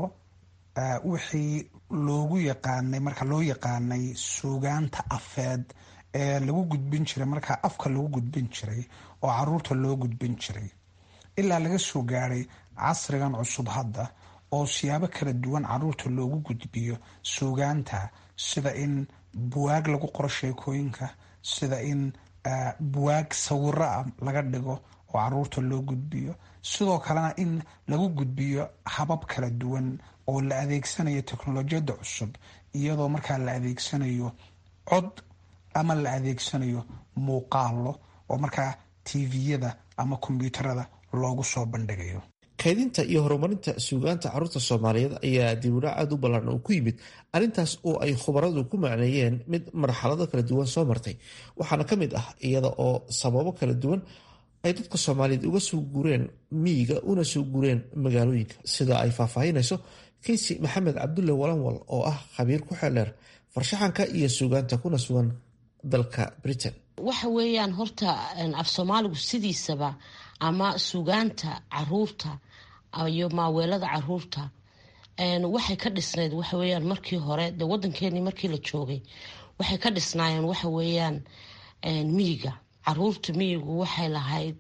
wixii loogu yaqaanay marka loo yaqaanay suugaanta afeed ee lagu gudbin jiray markaa afka lagu gudbin jiray oo caruurta loo gudbin jiray ilaa laga soo gaadhay casrigan cusub hadda oo siyaabo kala duwan caruurta loogu gudbiyo suugaanta sida in buwaag lagu qoro sheekooyinka sida in buwaag sawiro ah laga dhigo oo caruurta loo gudbiyo sidoo kalena in lagu gudbiyo habab kala duwan oo la adeegsanayo teknolojiyadda cusub iyadoo markaa la adeegsanayo cod ama la adeegsanayo muuqaalo oo markaa tviyada ama kombyuutarada loogu soo bandhigayo kaydinta iyo horumarinta suugaanta caruurta soomaaliyeed ayaa dibudhac aada u ballan oo ku yimid arrintaas oo ay khubaradu ku macneeyeen mid marxalado kala duwan soo martay waxaana ka mid ah iyada oo sababo kala duwan ay dadka soomaaliyeed uga soo gureen miyiga una soo gureen magaalooyinka sida ay faahfaahinayso kinsi maxamed cabdulle walanwal oo ah khabiir ku xeldheer farshaxanka iyo suugaanta kuna sugan dalka britain waxa weeyaan horta af soomaaligu sidiisaba ama suugaanta caruurta iyo maaweelada caruurta waxay ka dhisnayd waxa weyaan markii hore de wadankeenii markii la joogay waxay ka dhisnaayeen waxa weeyaan miyiga caruurta miyigu waxay lahayd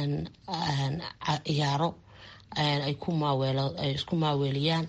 ciyaaro ay isku maaweeliyaan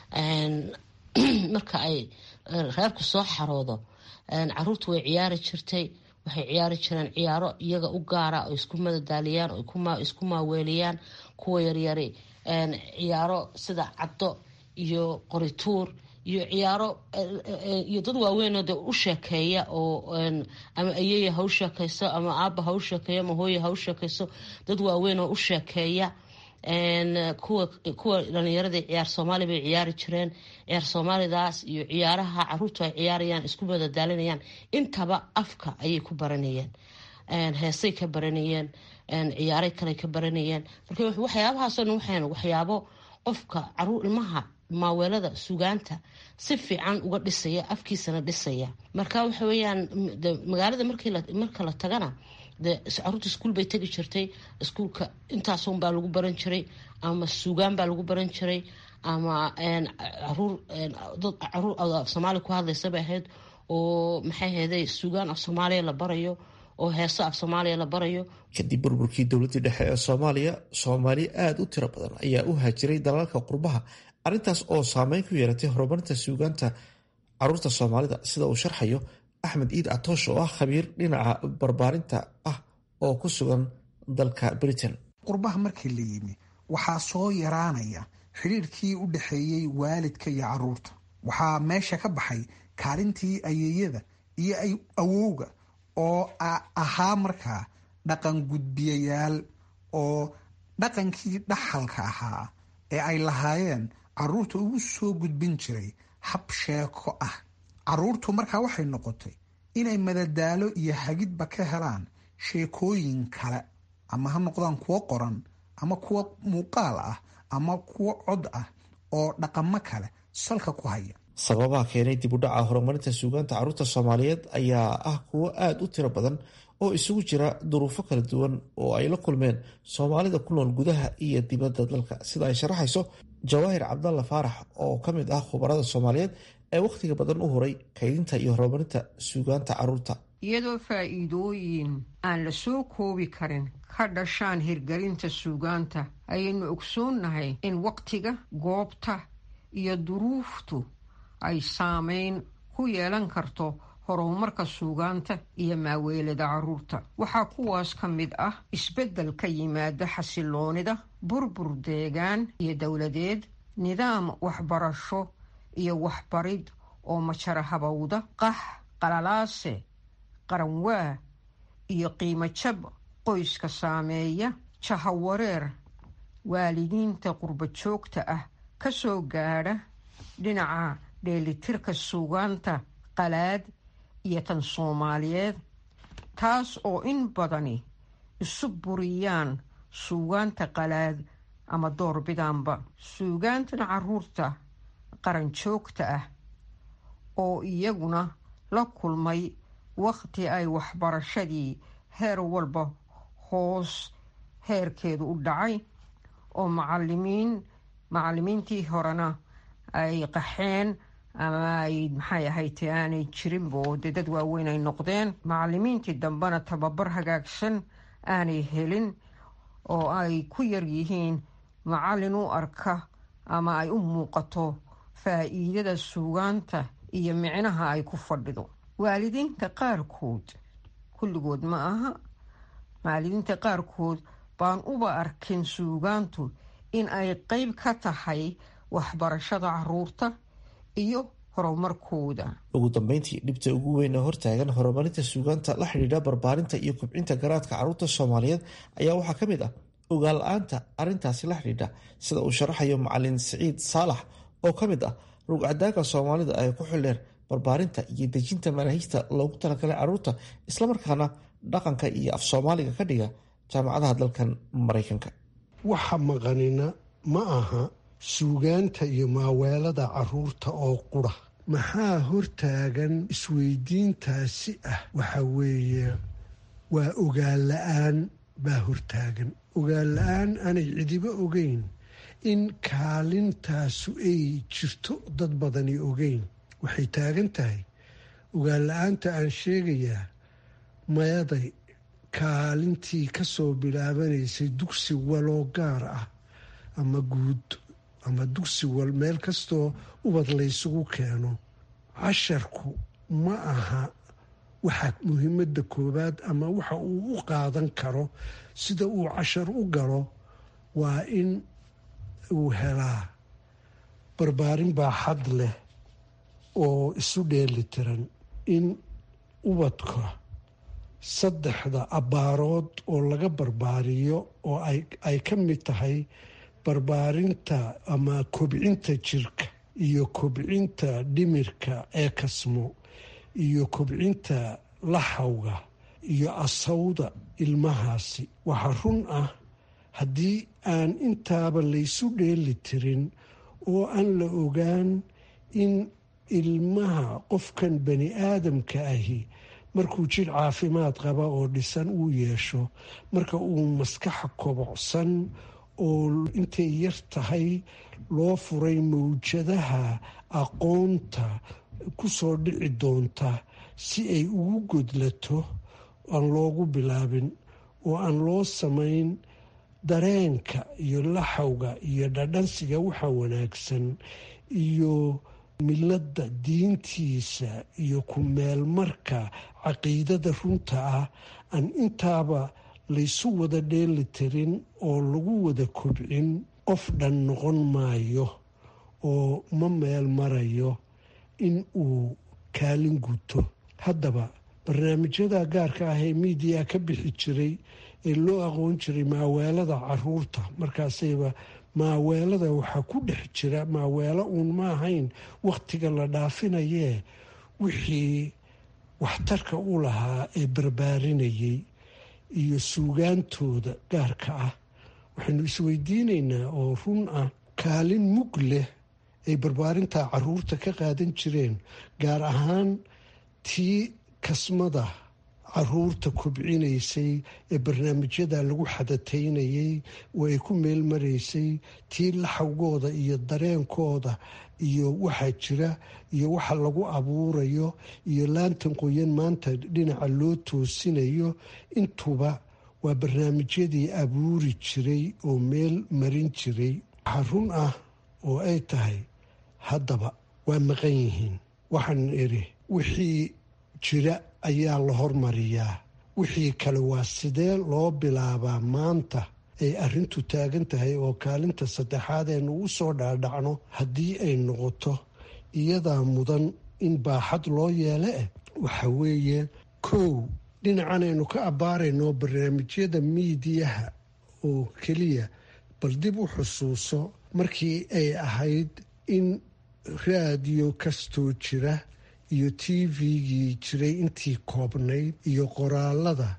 marka ay reerku soo xaroodo caruurta way ciyaari jirtay waxay ciyaari jireen ciyaaro iyaga u gaara oo isku madadaaliyaan oo isku maaweeliyaan kuwa yaryari ciyaaro sida caddo iyo qorituur iyo ciyaaro iyo dad waaweynoo de u sheekeeya oo ama ayeya ha u sheekeyso ama aaba ha u sheekeeyo ama hooya ha u sheekeyso dad waaweyn oo u sheekeeya kuwa dhalinyarada ciyaar soomaali bay ciyaari jireen ciyaar soomaalidaas iyo ciyaaraha caruurtu ay ciyaarayaan isku madadaalinayaan intaba afka ayay ku baranayeen heesay ka baranayeen ciyaaray kale ka baranayeen marka waxyaabahaasoo dhan waxayn waxyaabo qofka caruur ilmaha maaweelada sugaanta si fiican uga dhisaya afkiisana dhisaya marka waxa weyaan magaalada marka la tagana de caruurta iskuul bay tegi jirtay iskuulka intaasun baa lagu baran jiray ama suugaan baa lagu baran jiray ama caruur dad caruur af soomaaliya ku hadlaysa bay ahayd oo maxay ahayday suugaan af soomaaliya la barayo oo heeso af soomaaliya la barayo kadib burburkii dowladii dhexe ee soomaaliya soomaali aada u tiro badan ayaa u haajiray dalalka qurbaha arrintaas oo saameyn ku yeelatay horumarinta suugaanta caruurta soomaalida sida uu sharxayo axmed iid catoosh oo ah khabiir dhinaca barbaarinta ah oo ku sugan dalka britain qurbaha markii la yimi waxaa soo yaraanaya xidhiirkii u dhexeeyey waalidka iyo caruurta waxaa meesha ka baxay kaalintii ayeeyada iyo awowga oo ahaa markaa dhaqan gudbiyayaal oo dhaqankii dhaxalka ahaa ee ay lahaayeen caruurta ugu soo gudbin jiray hab sheeko ah caruurtu markaa waxay noqotay inay madadaalo iyo hagidba ka helaan sheekooyin kale ama ha noqdaan kuwo qoran ama kuwo muuqaal ah ama kuwo cod ah oo dhaqamo kale salka ku haya sababaha keenay dib u dhaca horumarinta suugaanta caruurta soomaaliyeed ayaa ah kuwo aada u tiro badan oo isugu jira duruufo kala duwan oo ay la kulmeen soomaalida ku nool gudaha iyo dibadda dalka sida ay sharaxayso jawaahir cabdalla faarax oo ka mid ah khubarada soomaaliyeed ee wakhtiga badan u horay kaydinta iyo horumarinta suugaanta caruurta iyadoo faa'iidooyin aan la soo koobi karin ka dhashaan hirgelinta suugaanta ayaynu ogsoonnahay in wakhtiga goobta iyo duruuftu ay saameyn ku yeelan karto horumarka suugaanta iyo maaweelada caruurta waxaa kuwaas ka mid ah isbeddel ka yimaada xasiloonida burbur deegaan iyo dowladeed nidaam waxbarasho iyo waxbarid oo majara habowda qax qalalaase qaranwaa iyo qiimo jab qoyska saameeya jahawareer waalidiinta qurba joogta ah ka soo gaadha dhinaca dheelitirka suugaanta qalaad iyo tan soomaaliyeed taas oo in badani isu buriyaan suugaanta qalaad ama doorbidaanba suugaantan caruurta qaran joogta ah oo iyaguna la kulmay wakhti ay waxbarashadii heer walba hoos heerkeedu u dhacay oo macalimiin macalimiintii horena ay qaxeen ama ay maxay ahayd aanay jirinba oo dee dad waaweyn ay noqdeen macalimiintii dambena tababar hagaagsan aanay helin oo ay ku yar yihiin macallin u arka ama ay u muuqato faa'iidada suugaanta iyo micnaha ay ku fadhido waalidiinta qaarkood kulligood ma aha waalidiinta qaarkood baan uba arkin suugaantu in ay qeyb ka tahay waxbarashada caruurta iyo horumarkooda ugu dambeyntii dhibta ugu weyn ee hortaagan horumarinta suugaanta la xidhiidha barbaarinta iyo kobcinta garaadka caruurta soomaaliyeed ayaa waxaa ka mid ah ogaal la-aanta arrintaasi la xidhiidha sida uu sharaxayo macalin siciid saalax oo ka mid ah rugcadaanka soomaalida ee ku xildheer barbaarinta iyo dejinta manaahijta loogu talagalay caruurta islamarkaana dhaqanka iyo af soomaaliga ka dhiga jaamacadaha dalkan maraykanka waxa maqanina ma aha suugaanta iyo maaweelada caruurta oo qura maxaa hortaagan isweydiintaasi ah waxa weeye waa ogaan la-aan baa hortaagan ogaan la-aan aanay cidiba ogeyn in kaalintaasu ay jirto dad badani ogeyn waxay taagan tahay ogaan la-aanta aan sheegayaa mayaday kaalintii ka soo bilaabanaysay dugsi waloo gaar ah ama guud ama dugsi wal meel kastoo ubad laysugu keeno casharku ma aha waxa muhiimadda koowaad ama waxa uu u qaadan karo sida uu cashar u galo waa in uu helaa barbaarin baaxad leh oo isu dheeli tiran in ubadka saddexda abbaarood oo laga barbaariyo oo ay ka mid tahay barbaarinta ama kobcinta jirka iyo kobcinta dhimirka ee kasmo iyo kobcinta laxawga iyo asawda ilmahaasi waxaa run ah haddii aan intaaba laysu dheeli tirin oo aan la ogaan in ilmaha qofkan bani aadamka ahi markuu jir caafimaad qaba oo dhisan uu yeesho marka uu maskaxa kobocsan oo intay yar tahay loo furay mawjadaha aqoonta ku soo dhici doonta si ay ugu godlato aan loogu bilaabin oo aan loo samayn dareenka iyo laxawga iyo dhadhansiga waxa wanaagsan iyo miladda diintiisa iyo ku meelmarka caqiidada runta ah aan intaaba laysu wada dheeli tirin oo lagu wada kobcin qof dhan noqon maayo oo ma meel marayo in uu kaalin guto haddaba barnaamijyada gaarka ah ee miidiya ka bixi jiray ee loo aqoon jiray maaweelada caruurta markaasayba maaweelada waxaa ku dhex jira maaweelo uun ma ahayn wakhtiga la dhaafinayee wixii waxtarka u lahaa ee barbaarinayay iyo suugaantooda gaarka ah waxaynu isweydiinaynaa oo run ah kaalin mug leh ay barbaarinta caruurta ka qaadan jireen gaar ahaan tii kasmada caruurta kobcinaysay ee barnaamijyada lagu xadataynayay oo ay ku meel maraysay tii laxawgooda iyo dareenkooda iyo waxaa jira iyo waxa lagu abuurayo iyo laantan qoyan maanta dhinaca loo toosinayo intuba waa barnaamijyadii abuuri jiray oo meel marin jiray waxaa run ah oo ay tahay haddaba waa maqan yihiin waxaan idhi wixii jira ayaa la hormariyaa wixii kale waa sidee loo bilaabaa maanta ay arrintu taagan tahay oo kaalinta saddexaad aynu u soo dhaadhacno haddii ay noqoto iyadaa mudan in baaxad loo yeele eh waxa weeye kow dhinacan aynu ka abbaarayno barnaamijyada miidiyaha oo keliya bal dib u xusuuso markii ay ahayd in raadiyo kastoo jira iyo t v-gii jiray intii koobnayd iyo qoraalada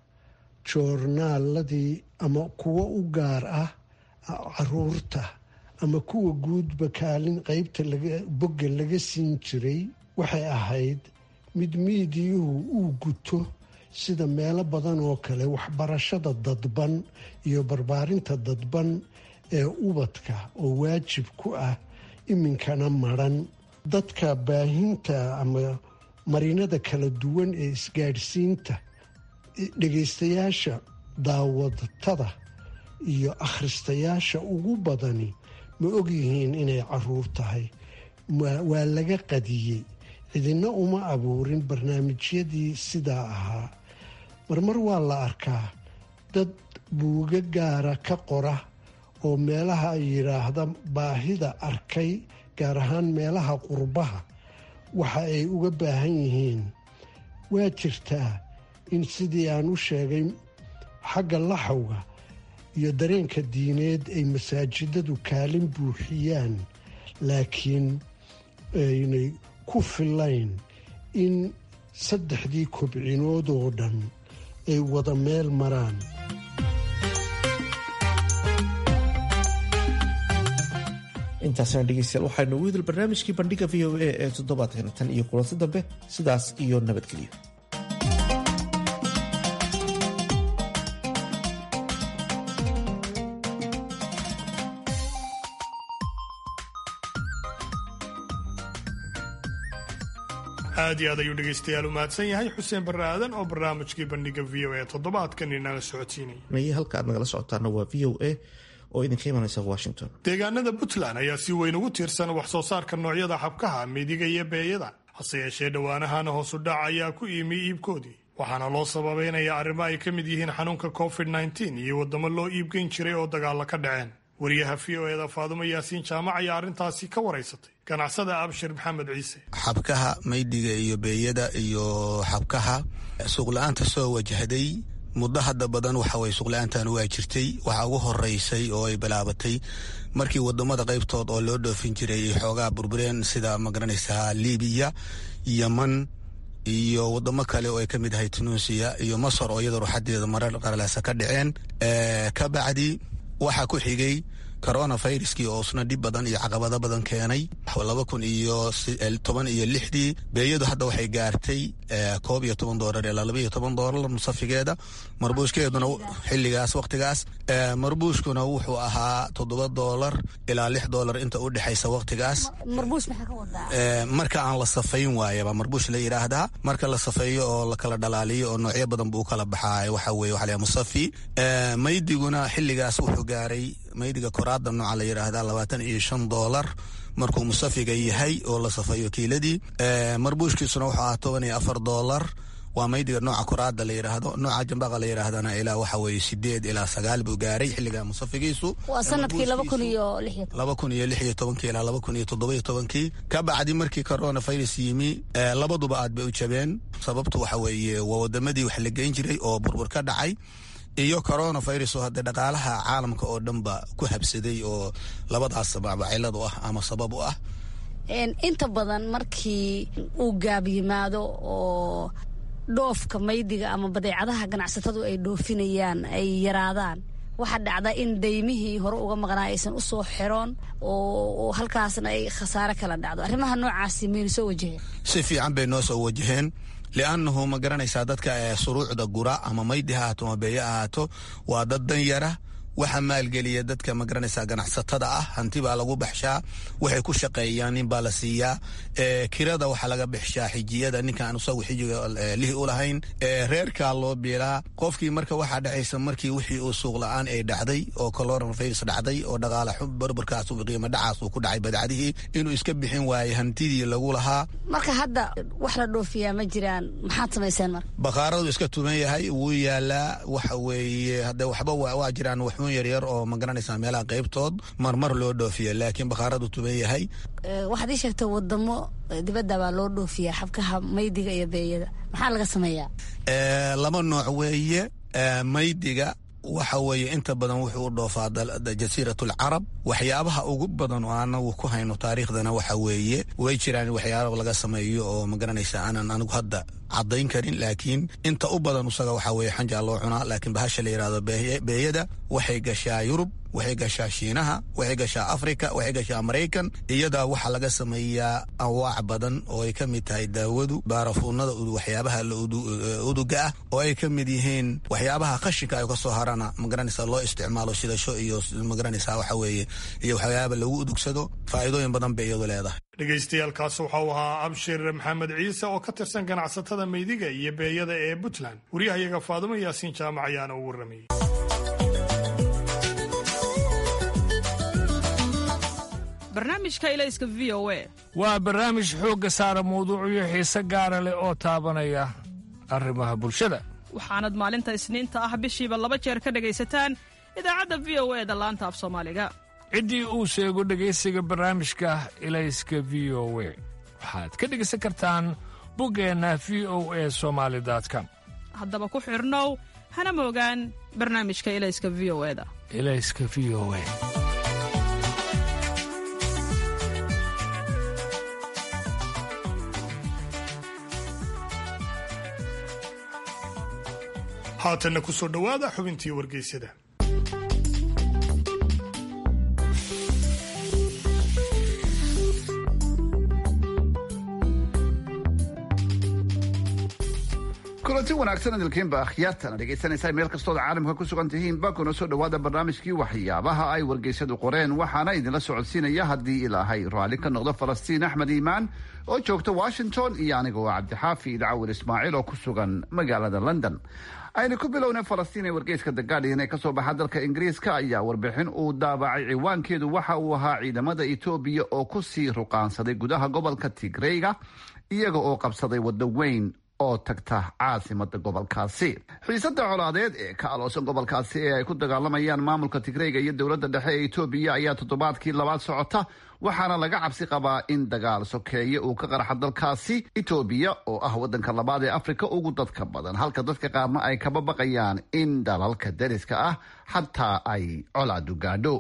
joornaaladii ama kuwo u gaar ah caruurta ama kuwa guudba kaalin qeybta bogga laga siin jiray waxay ahayd mid miidiyuhu uu guto sida meelo badan oo kale waxbarashada dadban iyo barbaarinta dadban ee ubadka oo waajib ku ah iminkana maran dadka baahinta ama marinada kala duwan ee isgaadhsiinta dhegaystayaasha daawadatada iyo akhristayaasha ugu badani ma ogyihiin inay caruur tahay waa laga qadiyey cidina uma abuurin barnaamijyadii sidaa ahaa marmar waa la arkaa dad buuga gaara ka qora oo meelaha ay yidhaahda baahida arkay gaar ahaan meelaha qurbaha waxa ay uga baahan yihiin waa jirtaa in sidii aan u sheegay xagga laxawga iyo dareenka diineed ay masaajidadu kaalin buuxiyaan laakiin aynay ku filayn in saddexdii kobcinood oo dhan ay wada meel maraan intaas intaasna dhegeystayaal waxaynu ugu hidil barnaamijkii bandhiga v o a ee toddobaadkan tan iyo kulanti dambe sidaas iyo nabadgelyo aad iyo aad ayuu dhegaystayaal u mahadsan yahay xuseen barre aadan oo barnaamijkii bandhiga v o a toddobaadkan inala socodsiinaya halka aad nagala socotaana waa v o a oo idinka imanaysa washington deegaanada puntland ayaa si weyn ugu tiirsan wax soo saarka noocyada xabkaha midiga iyo beeyada hase yeeshee dhowaanahana hoosu dhac ayaa ku iimi iibkoodii waxaana loo sababeynaya arrimo ay ka mid yihiin xanuunka covid nteen iyo waddamo loo iibgeyn jiray oo dagaalla ka dhaceen wariyaha v o eda faadumo yaasiin jaamac ayaa arrintaasi ka waraysatay ganacsada abshir maxamed ciise xabkaha maydhiga iyo beeyada iyo xabkaha suuqla-aanta soo wajahday muddo hadda badan waxaweye suuqla-aantan waa jirtay waxaa ugu horeysay oo ay bilaabatay markii wadamada qaybtood oo loo dhoofin jiray ay xoogaa burbureen sida magaranaysaa libiya yeman iyo wadamo kale oo ay ka mid ahay tunuusiya iyo masar oo iyada ruuxadeeda marar qaralaasa ka dhaceen ka bacdi waxaa ku xigay coronaviruskii oo isna dhib badan iyo caqabado badan keenay laba kun iyo toban iyo lixdii beeyadu hadda waxay gaartay koob iyo toban doolar ilaa laba iyo toban doolar musafigeeda marbuushkeeduna xilligaas waqtigaas marbuushkuna wuxuu ahaa toddoba doolar ilaa lix doolar inta u dhexaysa waqtigaas marka aan la safayn waayaba marbuush la yidhaahdaa marka la safeeyo oo la kala dhalaaliyo oo noocyo badan buu kala baxaa waxa weye waxa la musafi maydiguna xilligaas wuxuu gaaray maydiga koraada nooca la yidhaahda labaatan iyo shan doolar markuu musafiga yahay oo la safayo kiiladii marbuushkiisuna wuxuu ahaa toban iyo afar doolar waa maydiga nooca koraada la yidhaahdo nooca jambaqa la yidhaahdana ilaa waxa weye sideed ilaa sagaal buu gaaray xilliga musafigiisu waa sanadkii laba kun iyo lix laba kun iyo lix iyo tobankii ilaa laba kun iyo toddoba iyo tobankii ka bacdi markii coronavirus yimi labaduba aad bay u jabeen sababtu waxa weeye waa wadamadii wax la geyn jiray oo burbur ka dhacay iyo coronavirus oo hadde dhaqaalaha caalamka oo dhanba ku habsaday oo labadaas sababa cilad u ah ama sabab u ah inta badan markii uu gaab yimaado oo dhoofka maydiga ama badeecadaha ganacsatadu ay dhoofinayaan ay yaraadaan waxaa dhacda in daymihii hore uga maqnaa aysan u soo xiroon oo halkaasna ay khasaare kala dhacdo arrimaha noocaasi maynu soo wajaheen si fiican bay noo soo wajaheen liannahu ma garanaysaa dadka suruucda gura ama maydi ha ahaato ama beeye ahaato waa dad dan yara waxa maalgeliya dadka ma garanaysaa ganacsatada ah hanti baa lagu baxshaa waxay ku shaqeeyaan nin baa la siiyaa kirada waxaa laga bixshaa xijiyada ninkaan isagu xijiga lihi u lahayn reerkaa loo biilaa qofkii marka waxaa dhacaysa markii wixii uu suuq la-aan ay dhacday oo coronavirus dhacday oo dhaqaala barbarkaas qiimo dhacaas uu ku dhacay badacdihii inuu iska bixin waayey hantidii lagu lahaa marka hadda wax la dhoofiyaa ma jiraan maxaad samayseen marka bakhaaradu iska tuban yahay wuu yaalaa waxa weeye hadde waxba waa jiraan waxuun yaryar oo ma garanaysaa meelaha qaybtood marmar loo dhoofiya laakiin bakhaaradu tuban yahay waxaad ii sheegtay wadamo dibadda baa loo dhoofiyaa xabkaha maydiga iyo beeyada maxaa laga sameeyaa laba nooc weeye maydiga waxa weeye inta badan wuxuu u dhoofaa jasiirat alcarab waxyaabaha ugu badan oo anagu ku hayno taariikhdana waxa weeye way jiraan waxyaaba laga sameeyo oo ma garanaysa aanan anigu hadda caddayn karin laakiin inta u badan isaga waxa weeye xanjaa loo cunaa laakiin bahasha la yidhahdo beeyada waxay gashaa yurub waxay gashaa shiinaha waxay gashaa africa waxay gashaa maraykan iyadaa waxaa laga sameeyaa anwaac badan oo ay ka mid tahay daawadu baarafuunada waxyaabaha uduga ah oo ay ka mid yihiin waxyaabaha qashinka ay kasoo harana magaranaysa loo isticmaalo shidasho iyo magaranaysa waxa weeye iyo waxyaaba lagu udugsado faa'iidooyin badan bay iyadu leedahay dhegaystayaaalkaas waxa uu ahaa abshir maxamed ciise oo ka tirsan ganacsatada maydiga iyo beeyada ee puntland waryahayaga faadumo yaasiin jaamac ayaana u warramayay barnaamijka ilayska v o a waa barnaamij xoogga saara mawduucyo xiise gaara leh oo taabanaya arrimaha bulshada waxaanad maalinta isniinta ah bishiiba laba jeer ka dhegaysataan idaacadda v o e da laanta af soomaaliga ciddii uu sheego dhegaysiga barnaamijka ilayska v o we waxaad ka dhegaysan kartaan buggeenna v o e somaali com haddaba ku xidhnow hana moogaan barnaamijka ilayska v o eda ilayska v o e haatanna ku soo dhowaada xubintii wargeysyada kulanti wanaagsan idilkiinba akhyaartana dhegaysanaysaa meel kastood caalamka ku sugan tihiinba kuna soo dhowaada barnaamijkii waxyaabaha ay wargeysyadu qoreen waxaana idinla socodsiinaya haddii ilaahay raalli ka noqdo falastiin axmed iimaan oo joogta washington iyo aniga oo cabdixaafi idcawil ismaaciil oo ku sugan magaalada london aynu ku bilownay falastiin ee wargeyska the guardian ee kasoo baxa dalka ingiriiska ayaa warbixin uu daabacay ciwaankeedu waxa uu ahaa ciidamada etoobiya oo kusii ruqaansaday gudaha gobolka tigreyga iyaga oo qabsaday waddo weyn oo tagta caasimada gobolkaasi xiisada colaadeed ee ka aloosan gobolkaasi ee ay ku dagaalamayaan maamulka tigreyga iyo dowladda dhexe ee etoobiya ayaa toddobaadkii labaad socota waxaana laga cabsi qabaa in dagaal sokeeye uu ka qarxa dalkaasi etoobiya oo ah wadanka labaad ee afrika ugu dadka badan halka dadka qaarna ay kaba baqayaan in dalalka dariska ah xataa ay colaadu gaadho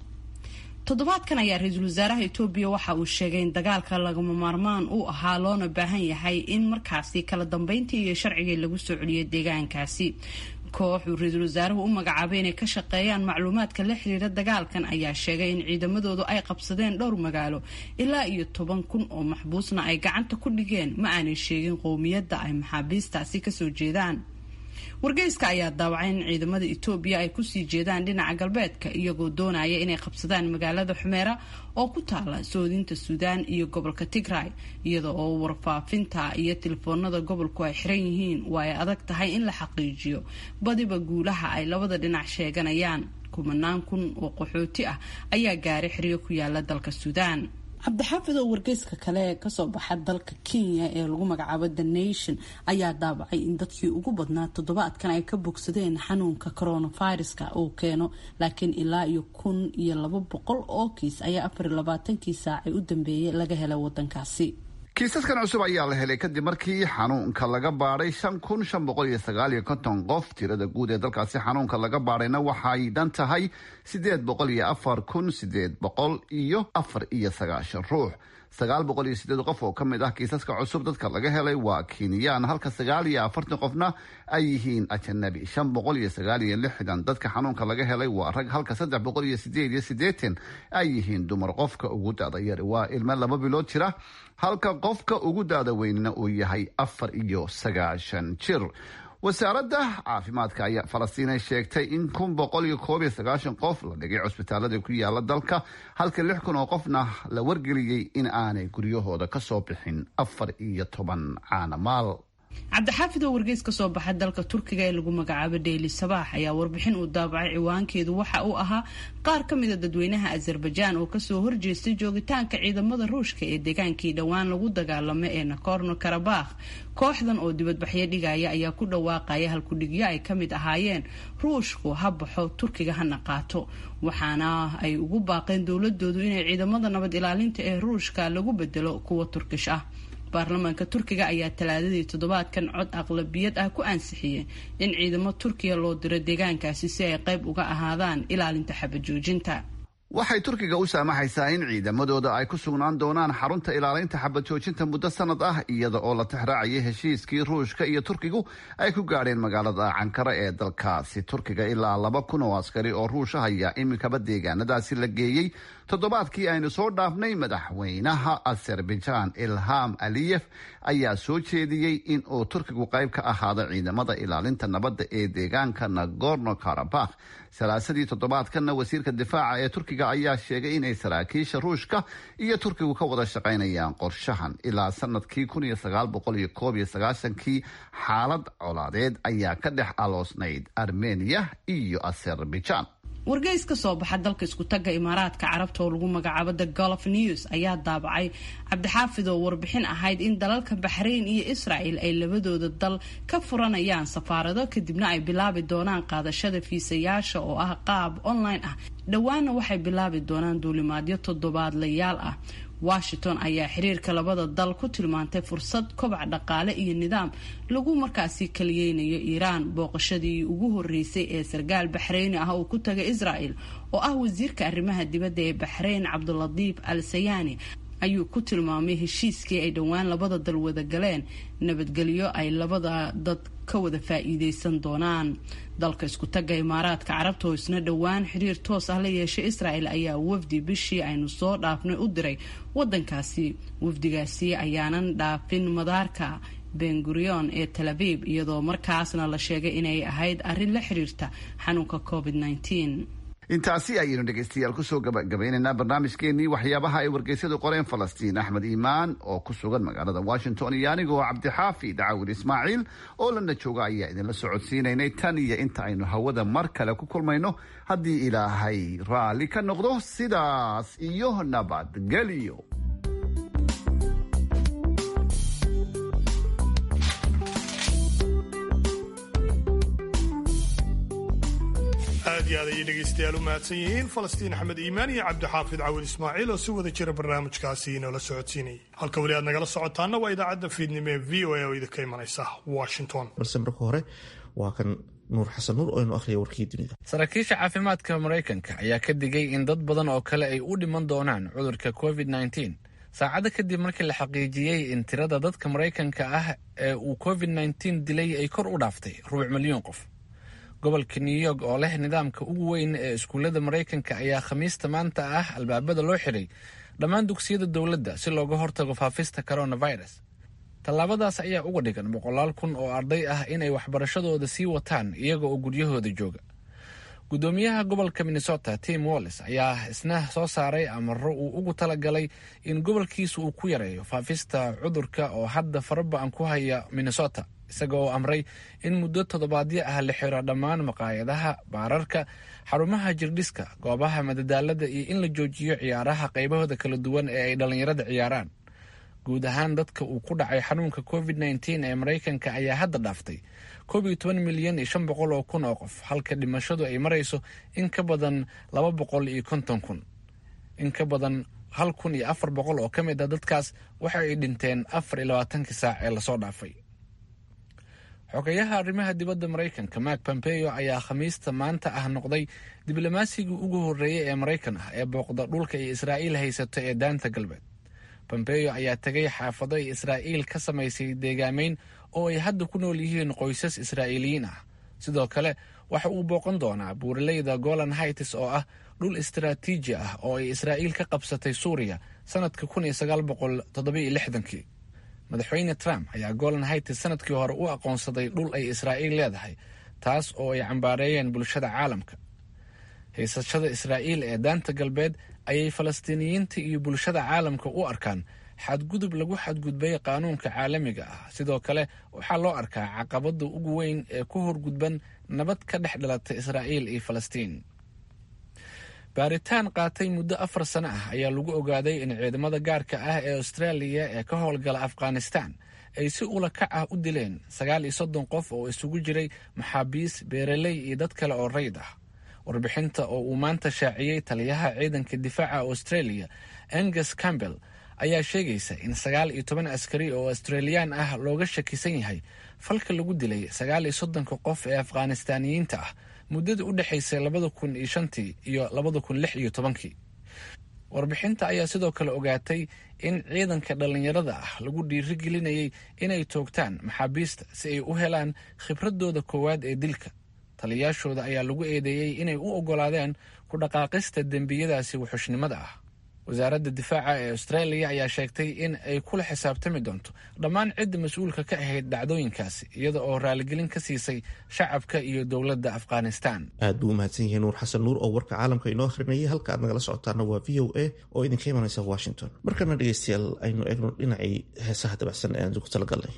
toddobaadkan ayaa ra-iisul wasaaraha etoobiya waxa uu sheegay in dagaalka lagama maarmaan uu ahaa loona baahan yahay in markaasi kala dambeyntii iyo sharcigii lagu soo celiyo deegaankaasi koox uu ra-iisul wasaaruhu u magacaabay inay ka shaqeeyaan macluumaadka la xiriira dagaalkan ayaa sheegay in ciidamadoodu ay qabsadeen dhowr magaalo ilaa iyo toban kun oo maxbuusna ay gacanta ku dhigeen ma aanay sheegin qowmiyadda ay maxaabiistaasi kasoo jeedaan wargeyska ayaa daawacay in ciidamada etoobiya ay kusii jeedaan dhinaca galbeedka iyagoo doonaya inay qabsadaan magaalada xumeera oo ku taala soodinta suudaan iyo gobolka tigray iyada oo warfaafinta iyo telefoonada gobolku ay xiran yihiin waa ay adag tahay in la xaqiijiyo badiba guulaha ay labada dhinac sheeganayaan kumanaan kun oo qaxooti ah ayaa gaaray xiriyo ku yaala dalka suudaan cabdixaafid oo wargeyska kale ee kasoo baxa dalka kenya ee lagu magacaabo the nation ayaa daabacay in dadkii ugu badnaa toddobaadkan ay ka bogsadeen xanuunka coronaviruska uu keeno laakiin ilaa iyo kun iyo laba boqol oo kiis ayaa afar iyo labaatankii saacay u dambeeyay laga helay wadankaasi kiisaskan cusub ayaa la helay kadib markii xanuunka laga baadhay shan kun shan boqol iyo sagaal iyo konton qof tirada guud ee dalkaasi xanuunka laga baadhayna waxay dhan tahay sideed boqol iyo afar kun sideed boqol iyo afar iyo sagaashan ruux sagaal boqol iyo sideed qof oo ka mid ah kiisaska cusub dadka laga helay waa kiiniyaan halka sagaal iyo afartan qofna ay yihiin ajanabi shan boqol iyo sagaal iyo lixdan dadka xanuunka laga helay waa rag halka saddex boqol iyo sideed iyo sideetan ay yihiin dumar qofka ugu dada yar waa ilmo laba bilood jira halka qofka ugu daada weynina uu yahay afar iyo sagaashan jir wasaaradda caafimaadka ayaa falastiinay sheegtay in kun boqol iyo koob iyo sagaashan qof la dhigay cusbitaalada ku yaala dalka halka lix kun oo qofna la wargeliyey in aanay guryahooda ka soo bixin afar iyo toban caanamaal cabdixaafid oo wargeys ka soo baxa dalka turkiga ee lagu magacaabo dheyli sabaax ayaa warbixin uu daabacay ciwaankeedu waxa uu ahaa qaar ka mida dadweynaha azerbaijaan oo kasoo horjeestay joogitaanka ciidamada ruushka ee deegaankii dhowaan lagu dagaalamo ee nakorno karabakh kooxdan oo dibadbaxyo dhigaya ayaa ku dhawaaqaya halkudhigyo ay ka mid ahaayeen ruushku ha baxo turkiga hana qaato waxaana ay ugu baaqeen dowladoodu inay ciidamada nabad ilaalinta ee ruushka lagu bedelo kuwa turkish ah baarlamaanka turkiga ayaa talaadadii toddobaadkan cod aqlabiyad ah ku ansixiyey in ciidamo turkiya loo diro deegaankaasi si ay qayb uga ahaadaan ilaalinta xabajoojinta waxay turkiga u saamaxaysaa in ciidamadooda ay ku sugnaan doonaan xarunta ilaalinta xabad joojinta muddo sanad ah iyada oo la tixraacayay heshiiskii ruushka iyo turkigu ay ku gaadheen magaalada cankara ee dalkaasi turkiga ilaa laba kun oo askari oo ruusha ayaa iminkaba deegaanadaasi la geeyey toddobaadkii aynu soo dhaafnay madaxweynaha azerbaijan ilham aliyef ayaa soo jeediyey in uu turkigu qayb ka ahaado ciidamada ilaalinta nabadda ee deegaanka nagorno karabakh salaasadii toddobaadkanna wasiirka difaaca ee turkiga ayaa sheegay inay saraakiisha ruushka iyo turkigu ka wada shaqaynayaan qorshahan ilaa sanadkii kun iyo sagaal boqol iyo koob iyo sagaashankii xaalad colaadeed ayaa ka dhex aloosnayd armeniya iyo azerbaijan wargeys ka soo baxa dalka iskutaga imaaraadka carabta oo lagu magacaabo the golf news ayaa daabacay cabdixaafid oo warbixin ahayd in dalalka baxrayn iyo israel ay labadooda dal ka furanayaan safaarado kadibna ay bilaabi doonaan qaadashada fiisayaasha oo ah qaab online ah dhowaana waxay bilaabi doonaan duulimaadyo toddobaadlayaal ah washington ayaa xiriirka labada dal ku tilmaantay fursad kobac dhaqaale iyo nidaam lagu markaasi kaliyeynayo iiraan booqashadii ugu horeysay ee sarkaal baxreyni ah uu ku tagay israel oo ah wasiirka arrimaha dibadda ee baxrayn cabduladiif al sayaani ayuu ku tilmaamay heshiiskii ay dhowaan labada dal wada galeen nabadgelyo ay labada dad ka wada faa-iideysan doonaan dalka isku taga imaaraadka carabta oo isna dhowaan xiriir toos ah la yeeshay israel ayaa wafdi bishii aynu soo dhaafnay u diray wadankaasi wafdigaasi ayaanan dhaafin madaarka bengurion ee tel aviv iyadoo markaasna la sheegay inay ahayd arrin la xiriirta xanuunka covid intaasi ayaynu dhegaystayaal kusoo gabagabaynaynaa barnaamijkeenii waxyaabaha ay wargeysyadu qoreen falastiin axmed iimaan oo ku sugan magaalada washington iyo anigoo cabdixaafi dacawil ismaaciil oo lana jooga ayaa idinla socodsiinaynay tan iyo inta aynu hawada mar kale ku kulmayno haddii ilaahay raalli ka noqdo sidaas iyo nabadgelyo aad iyo aad ayay dhegaystayaal u mahadsan yihiin falastiin axmed iimaan iyo cabdixaafid cawil ismaaciil oo si wada jira barnaamijkaasi inoola socodsiinayay halka weli aad nagala socotaana waa idaacadda fiidnimo ee v o a oo idinka imanaysa washington balse marka hore waa kan nuur xasan nuur oo inu akhriya warkii dunida saraakiisha caafimaadka maraykanka ayaa ka digay in dad badan oo kale ay u dhiman doonaan cudurka covid nneteen saacado kadib markii la xaqiijiyey in tirada dadka maraykanka ah ee uu covid nneteen dilay ay kor u dhaaftay rubuc milyuun qof gobolka new york oo leh nidaamka ugu weyn ee iskuullada maraykanka ayaa khamiista maanta ah albaabada loo xiray dhammaan dugsiyada dowladda si looga hortago faafista coronavirus tallaabadaas ayaa uga dhigan boqolaal kun oo arday ah inay waxbarashadooda sii wataan iyaga oo guryahooda jooga guddoomiyaha gobolka minnesota tim wallis ayaa isna soo saaray amaro uu ugu talagalay in gobolkiisa uu ku yareeyo faafista cudurka oo hadda faraba-an ku haya minnesota isaga oo amray in muddo toddobaadyo ah la xiro dhammaan maqaayadaha baararka xarumaha jirdhiska goobaha madadaalada iyo in la joojiyo ciyaaraha qaybahooda kala duwan ee ay dhallinyarada ciyaaraan guud ahaan dadka uu ku dhacay xanuunka covid nneteen ee maraykanka ayaa hadda dhaaftay koob iyo toban milyan iyo shan boqol oo kun oo qof halka dhimashadu ay marayso in ka badan laba boqol iyo konton kun in ka badan hal kun iyo afar boqol oo ka mid a dadkaas waxa ay dhinteen afar iyo labaatankii saac ee lasoo dhaafay xogayaha arrimaha dibadda maraykanka mark pompeo ayaa khamiista maanta ah noqday diblomasigii ugu horreeyey ee maraykan ah ee booqda dhulka iyo israa'iil haysato ee daanta galbeed pompeo ayaa tegay xaafado ay israa'iil ka samaysay deegaameyn oo ay hadda ku nool yihiin qoysas israa'iiliyiin ah sidoo kale waxa uu booqan doonaa buuraleyda golan hights oo ah dhul istaraatiiji ah oo ay israa'iil ka qabsatay suuriya sanadka kun iyo sagaal boqol toddobiyo lixdankii madaxweyne trump ayaa golan hights sanadkii hore u aqoonsaday dhul ay israa'iil leedahay taas oo ay cambaareeyeen bulshada caalamka haysashada israa'iil ee daanta galbeed ayay falastiiniyiinta iyo bulshada caalamka u arkaan xadgudub lagu xadgudbay qaanuunka caalamiga ah sidoo kale waxaa loo arkaa caqabada ugu weyn ee ku horgudban nabad ka dhex dhalata israa'iil iyo falastiin baaritaan qaatay muddo afar sano ah ayaa lagu ogaaday in ciidamada gaarka ah ee austraaliya ee ka howlgala afghanistan ay si ula kac ah u dileen sagaal iyo soddon qof oo isugu jiray maxaabiis beeraley iyo dad kale oo rayd ah warbixinta oo uu maanta shaaciyey taliyaha ciidanka difaaca australia angus campbell ayaa sheegaysa in sagaal iyo toban askari oo australiyaan ah looga shakisan yahay falka lagu dilay sagaal iyo soddonka qof ee afghanistaaniyiinta ah muddada u dhexaysay labada kun iyo shantii iyo labada kun lix iyo tobankii warbixinta ayaa sidoo kale ogaatay in ciidanka dhallinyarada ah lagu dhiirigelinayay inay toogtaan maxaabiista si ay u helaan khibradooda koowaad ee dilka taliyaashooda ayaa lagu eedeeyey inay u oggolaadeen ku dhaqaaqista dembiyadaasi wuxushnimada ah wasaaradda difaaca ee australia ayaa sheegtay in ay kula xisaabtami doonto dhammaan cidda mas-uulka ka ahayd dhacdooyinkaasi iyada oo raaligelin ka siisay shacabka iyo dowladda afghanistan aad buu u mahadsan yahay nuur xasan nuur oo warka caalamka inoo akhrinayay halka aad nagala socotaana waa v o a oo idinka imanaysa washington markana dhegeystayaal aynu eegno dhinacii heesaha dabacsan ee aan ku talagalnay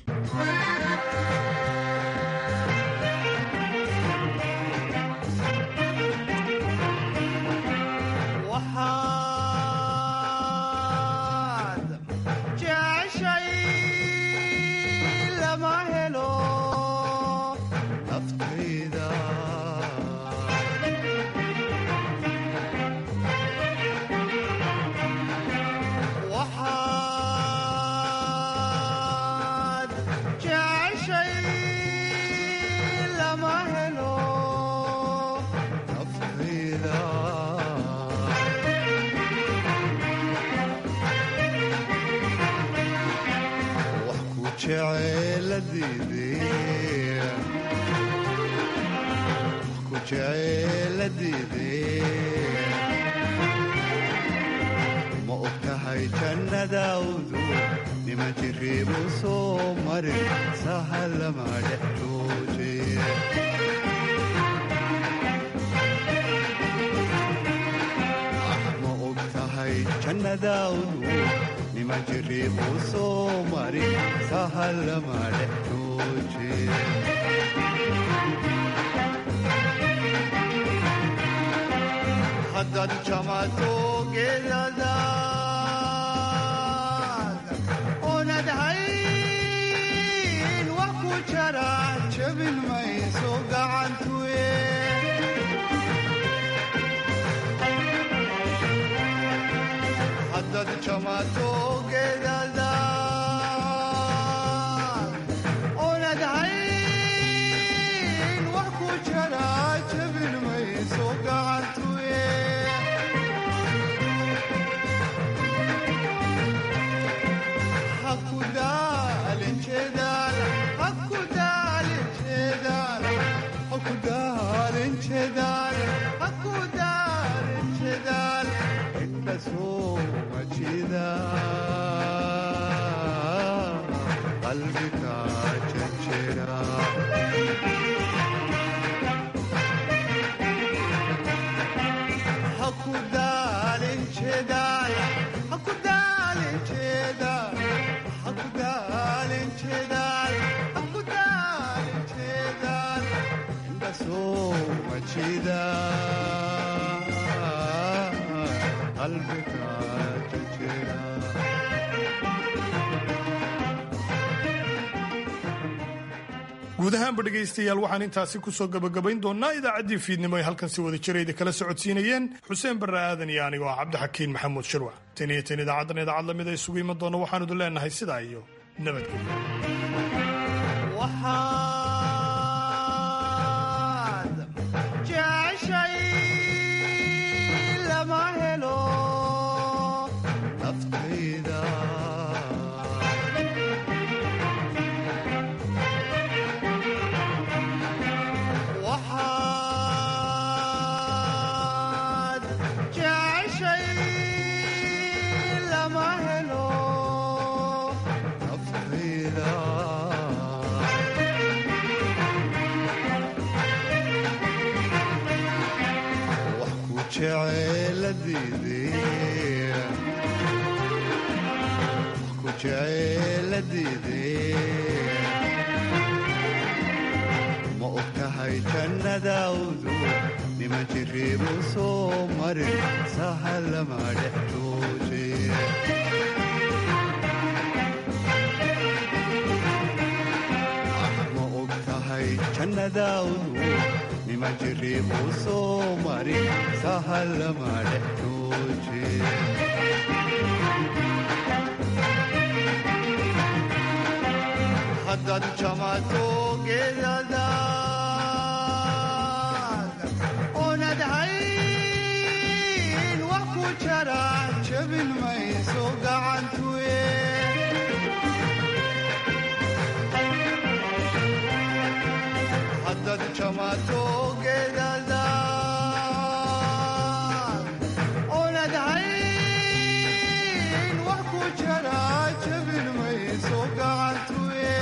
ma ogtahay jannadawdu niman jiriibu soo marin sahalama dhex jooje ma og tahay jannadaawdu niman jiriibu soo marin sahalama dhex jooje haddaad jamato geedadaad oonad hayn wax ku jara jabin mayso gacantuye haddaad jamato geedadaad oonad hayn wax ku jara jabin mayso gacantuye qalbiga jajera hakudaalin jedaal hakudaalin jedaal hakudaalin jedaal hakudaalin jedaal indhasoo majida qalbiga jajera guud ahaanba dhegaystayaal waxaan intaasi kusoo gabagabayn doonaa idaacaddii fiidnimo ay halkan si wada jirayda kala socodsiinayeen xuseen barre aadan iyo anigoo ah cabdixakiin maxamuud shirwac tan iyo tan idaacaddan idaacad lamid a isugu iman doona waxaanu idin leenahay sidaa iyo waxaad jeceshay lama helo naftayda waxaad jeceshay lama helo naftayda wax ku jeceeladiidee wax ku jeceeladiidee ma og tahay jannadaawdu niman jiriibu soo marin sahalama dhex jooje ma og tahay jannadaawdu niman jiriibu soo marin sahalama dhex jooje haddaad jamato geedadaad oonad hayn wax ku jara jabin mayso gacantuye haddaad jamato geedadaad oonad hayn wax ku jara jabin mayso gacantuye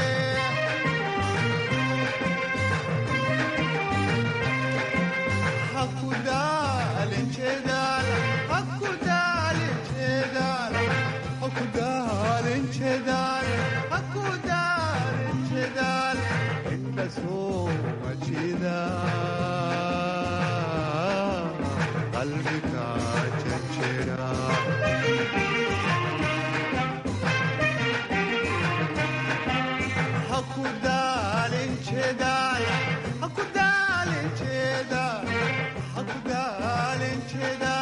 hakudaalin jedaal hakudaalin jedaal hakudaalin jedaal hakudaalin jedaal indhasoo majida qalbiga jajera hakudaalin jedaal hakudaalin jedaal hakudaalin jedaal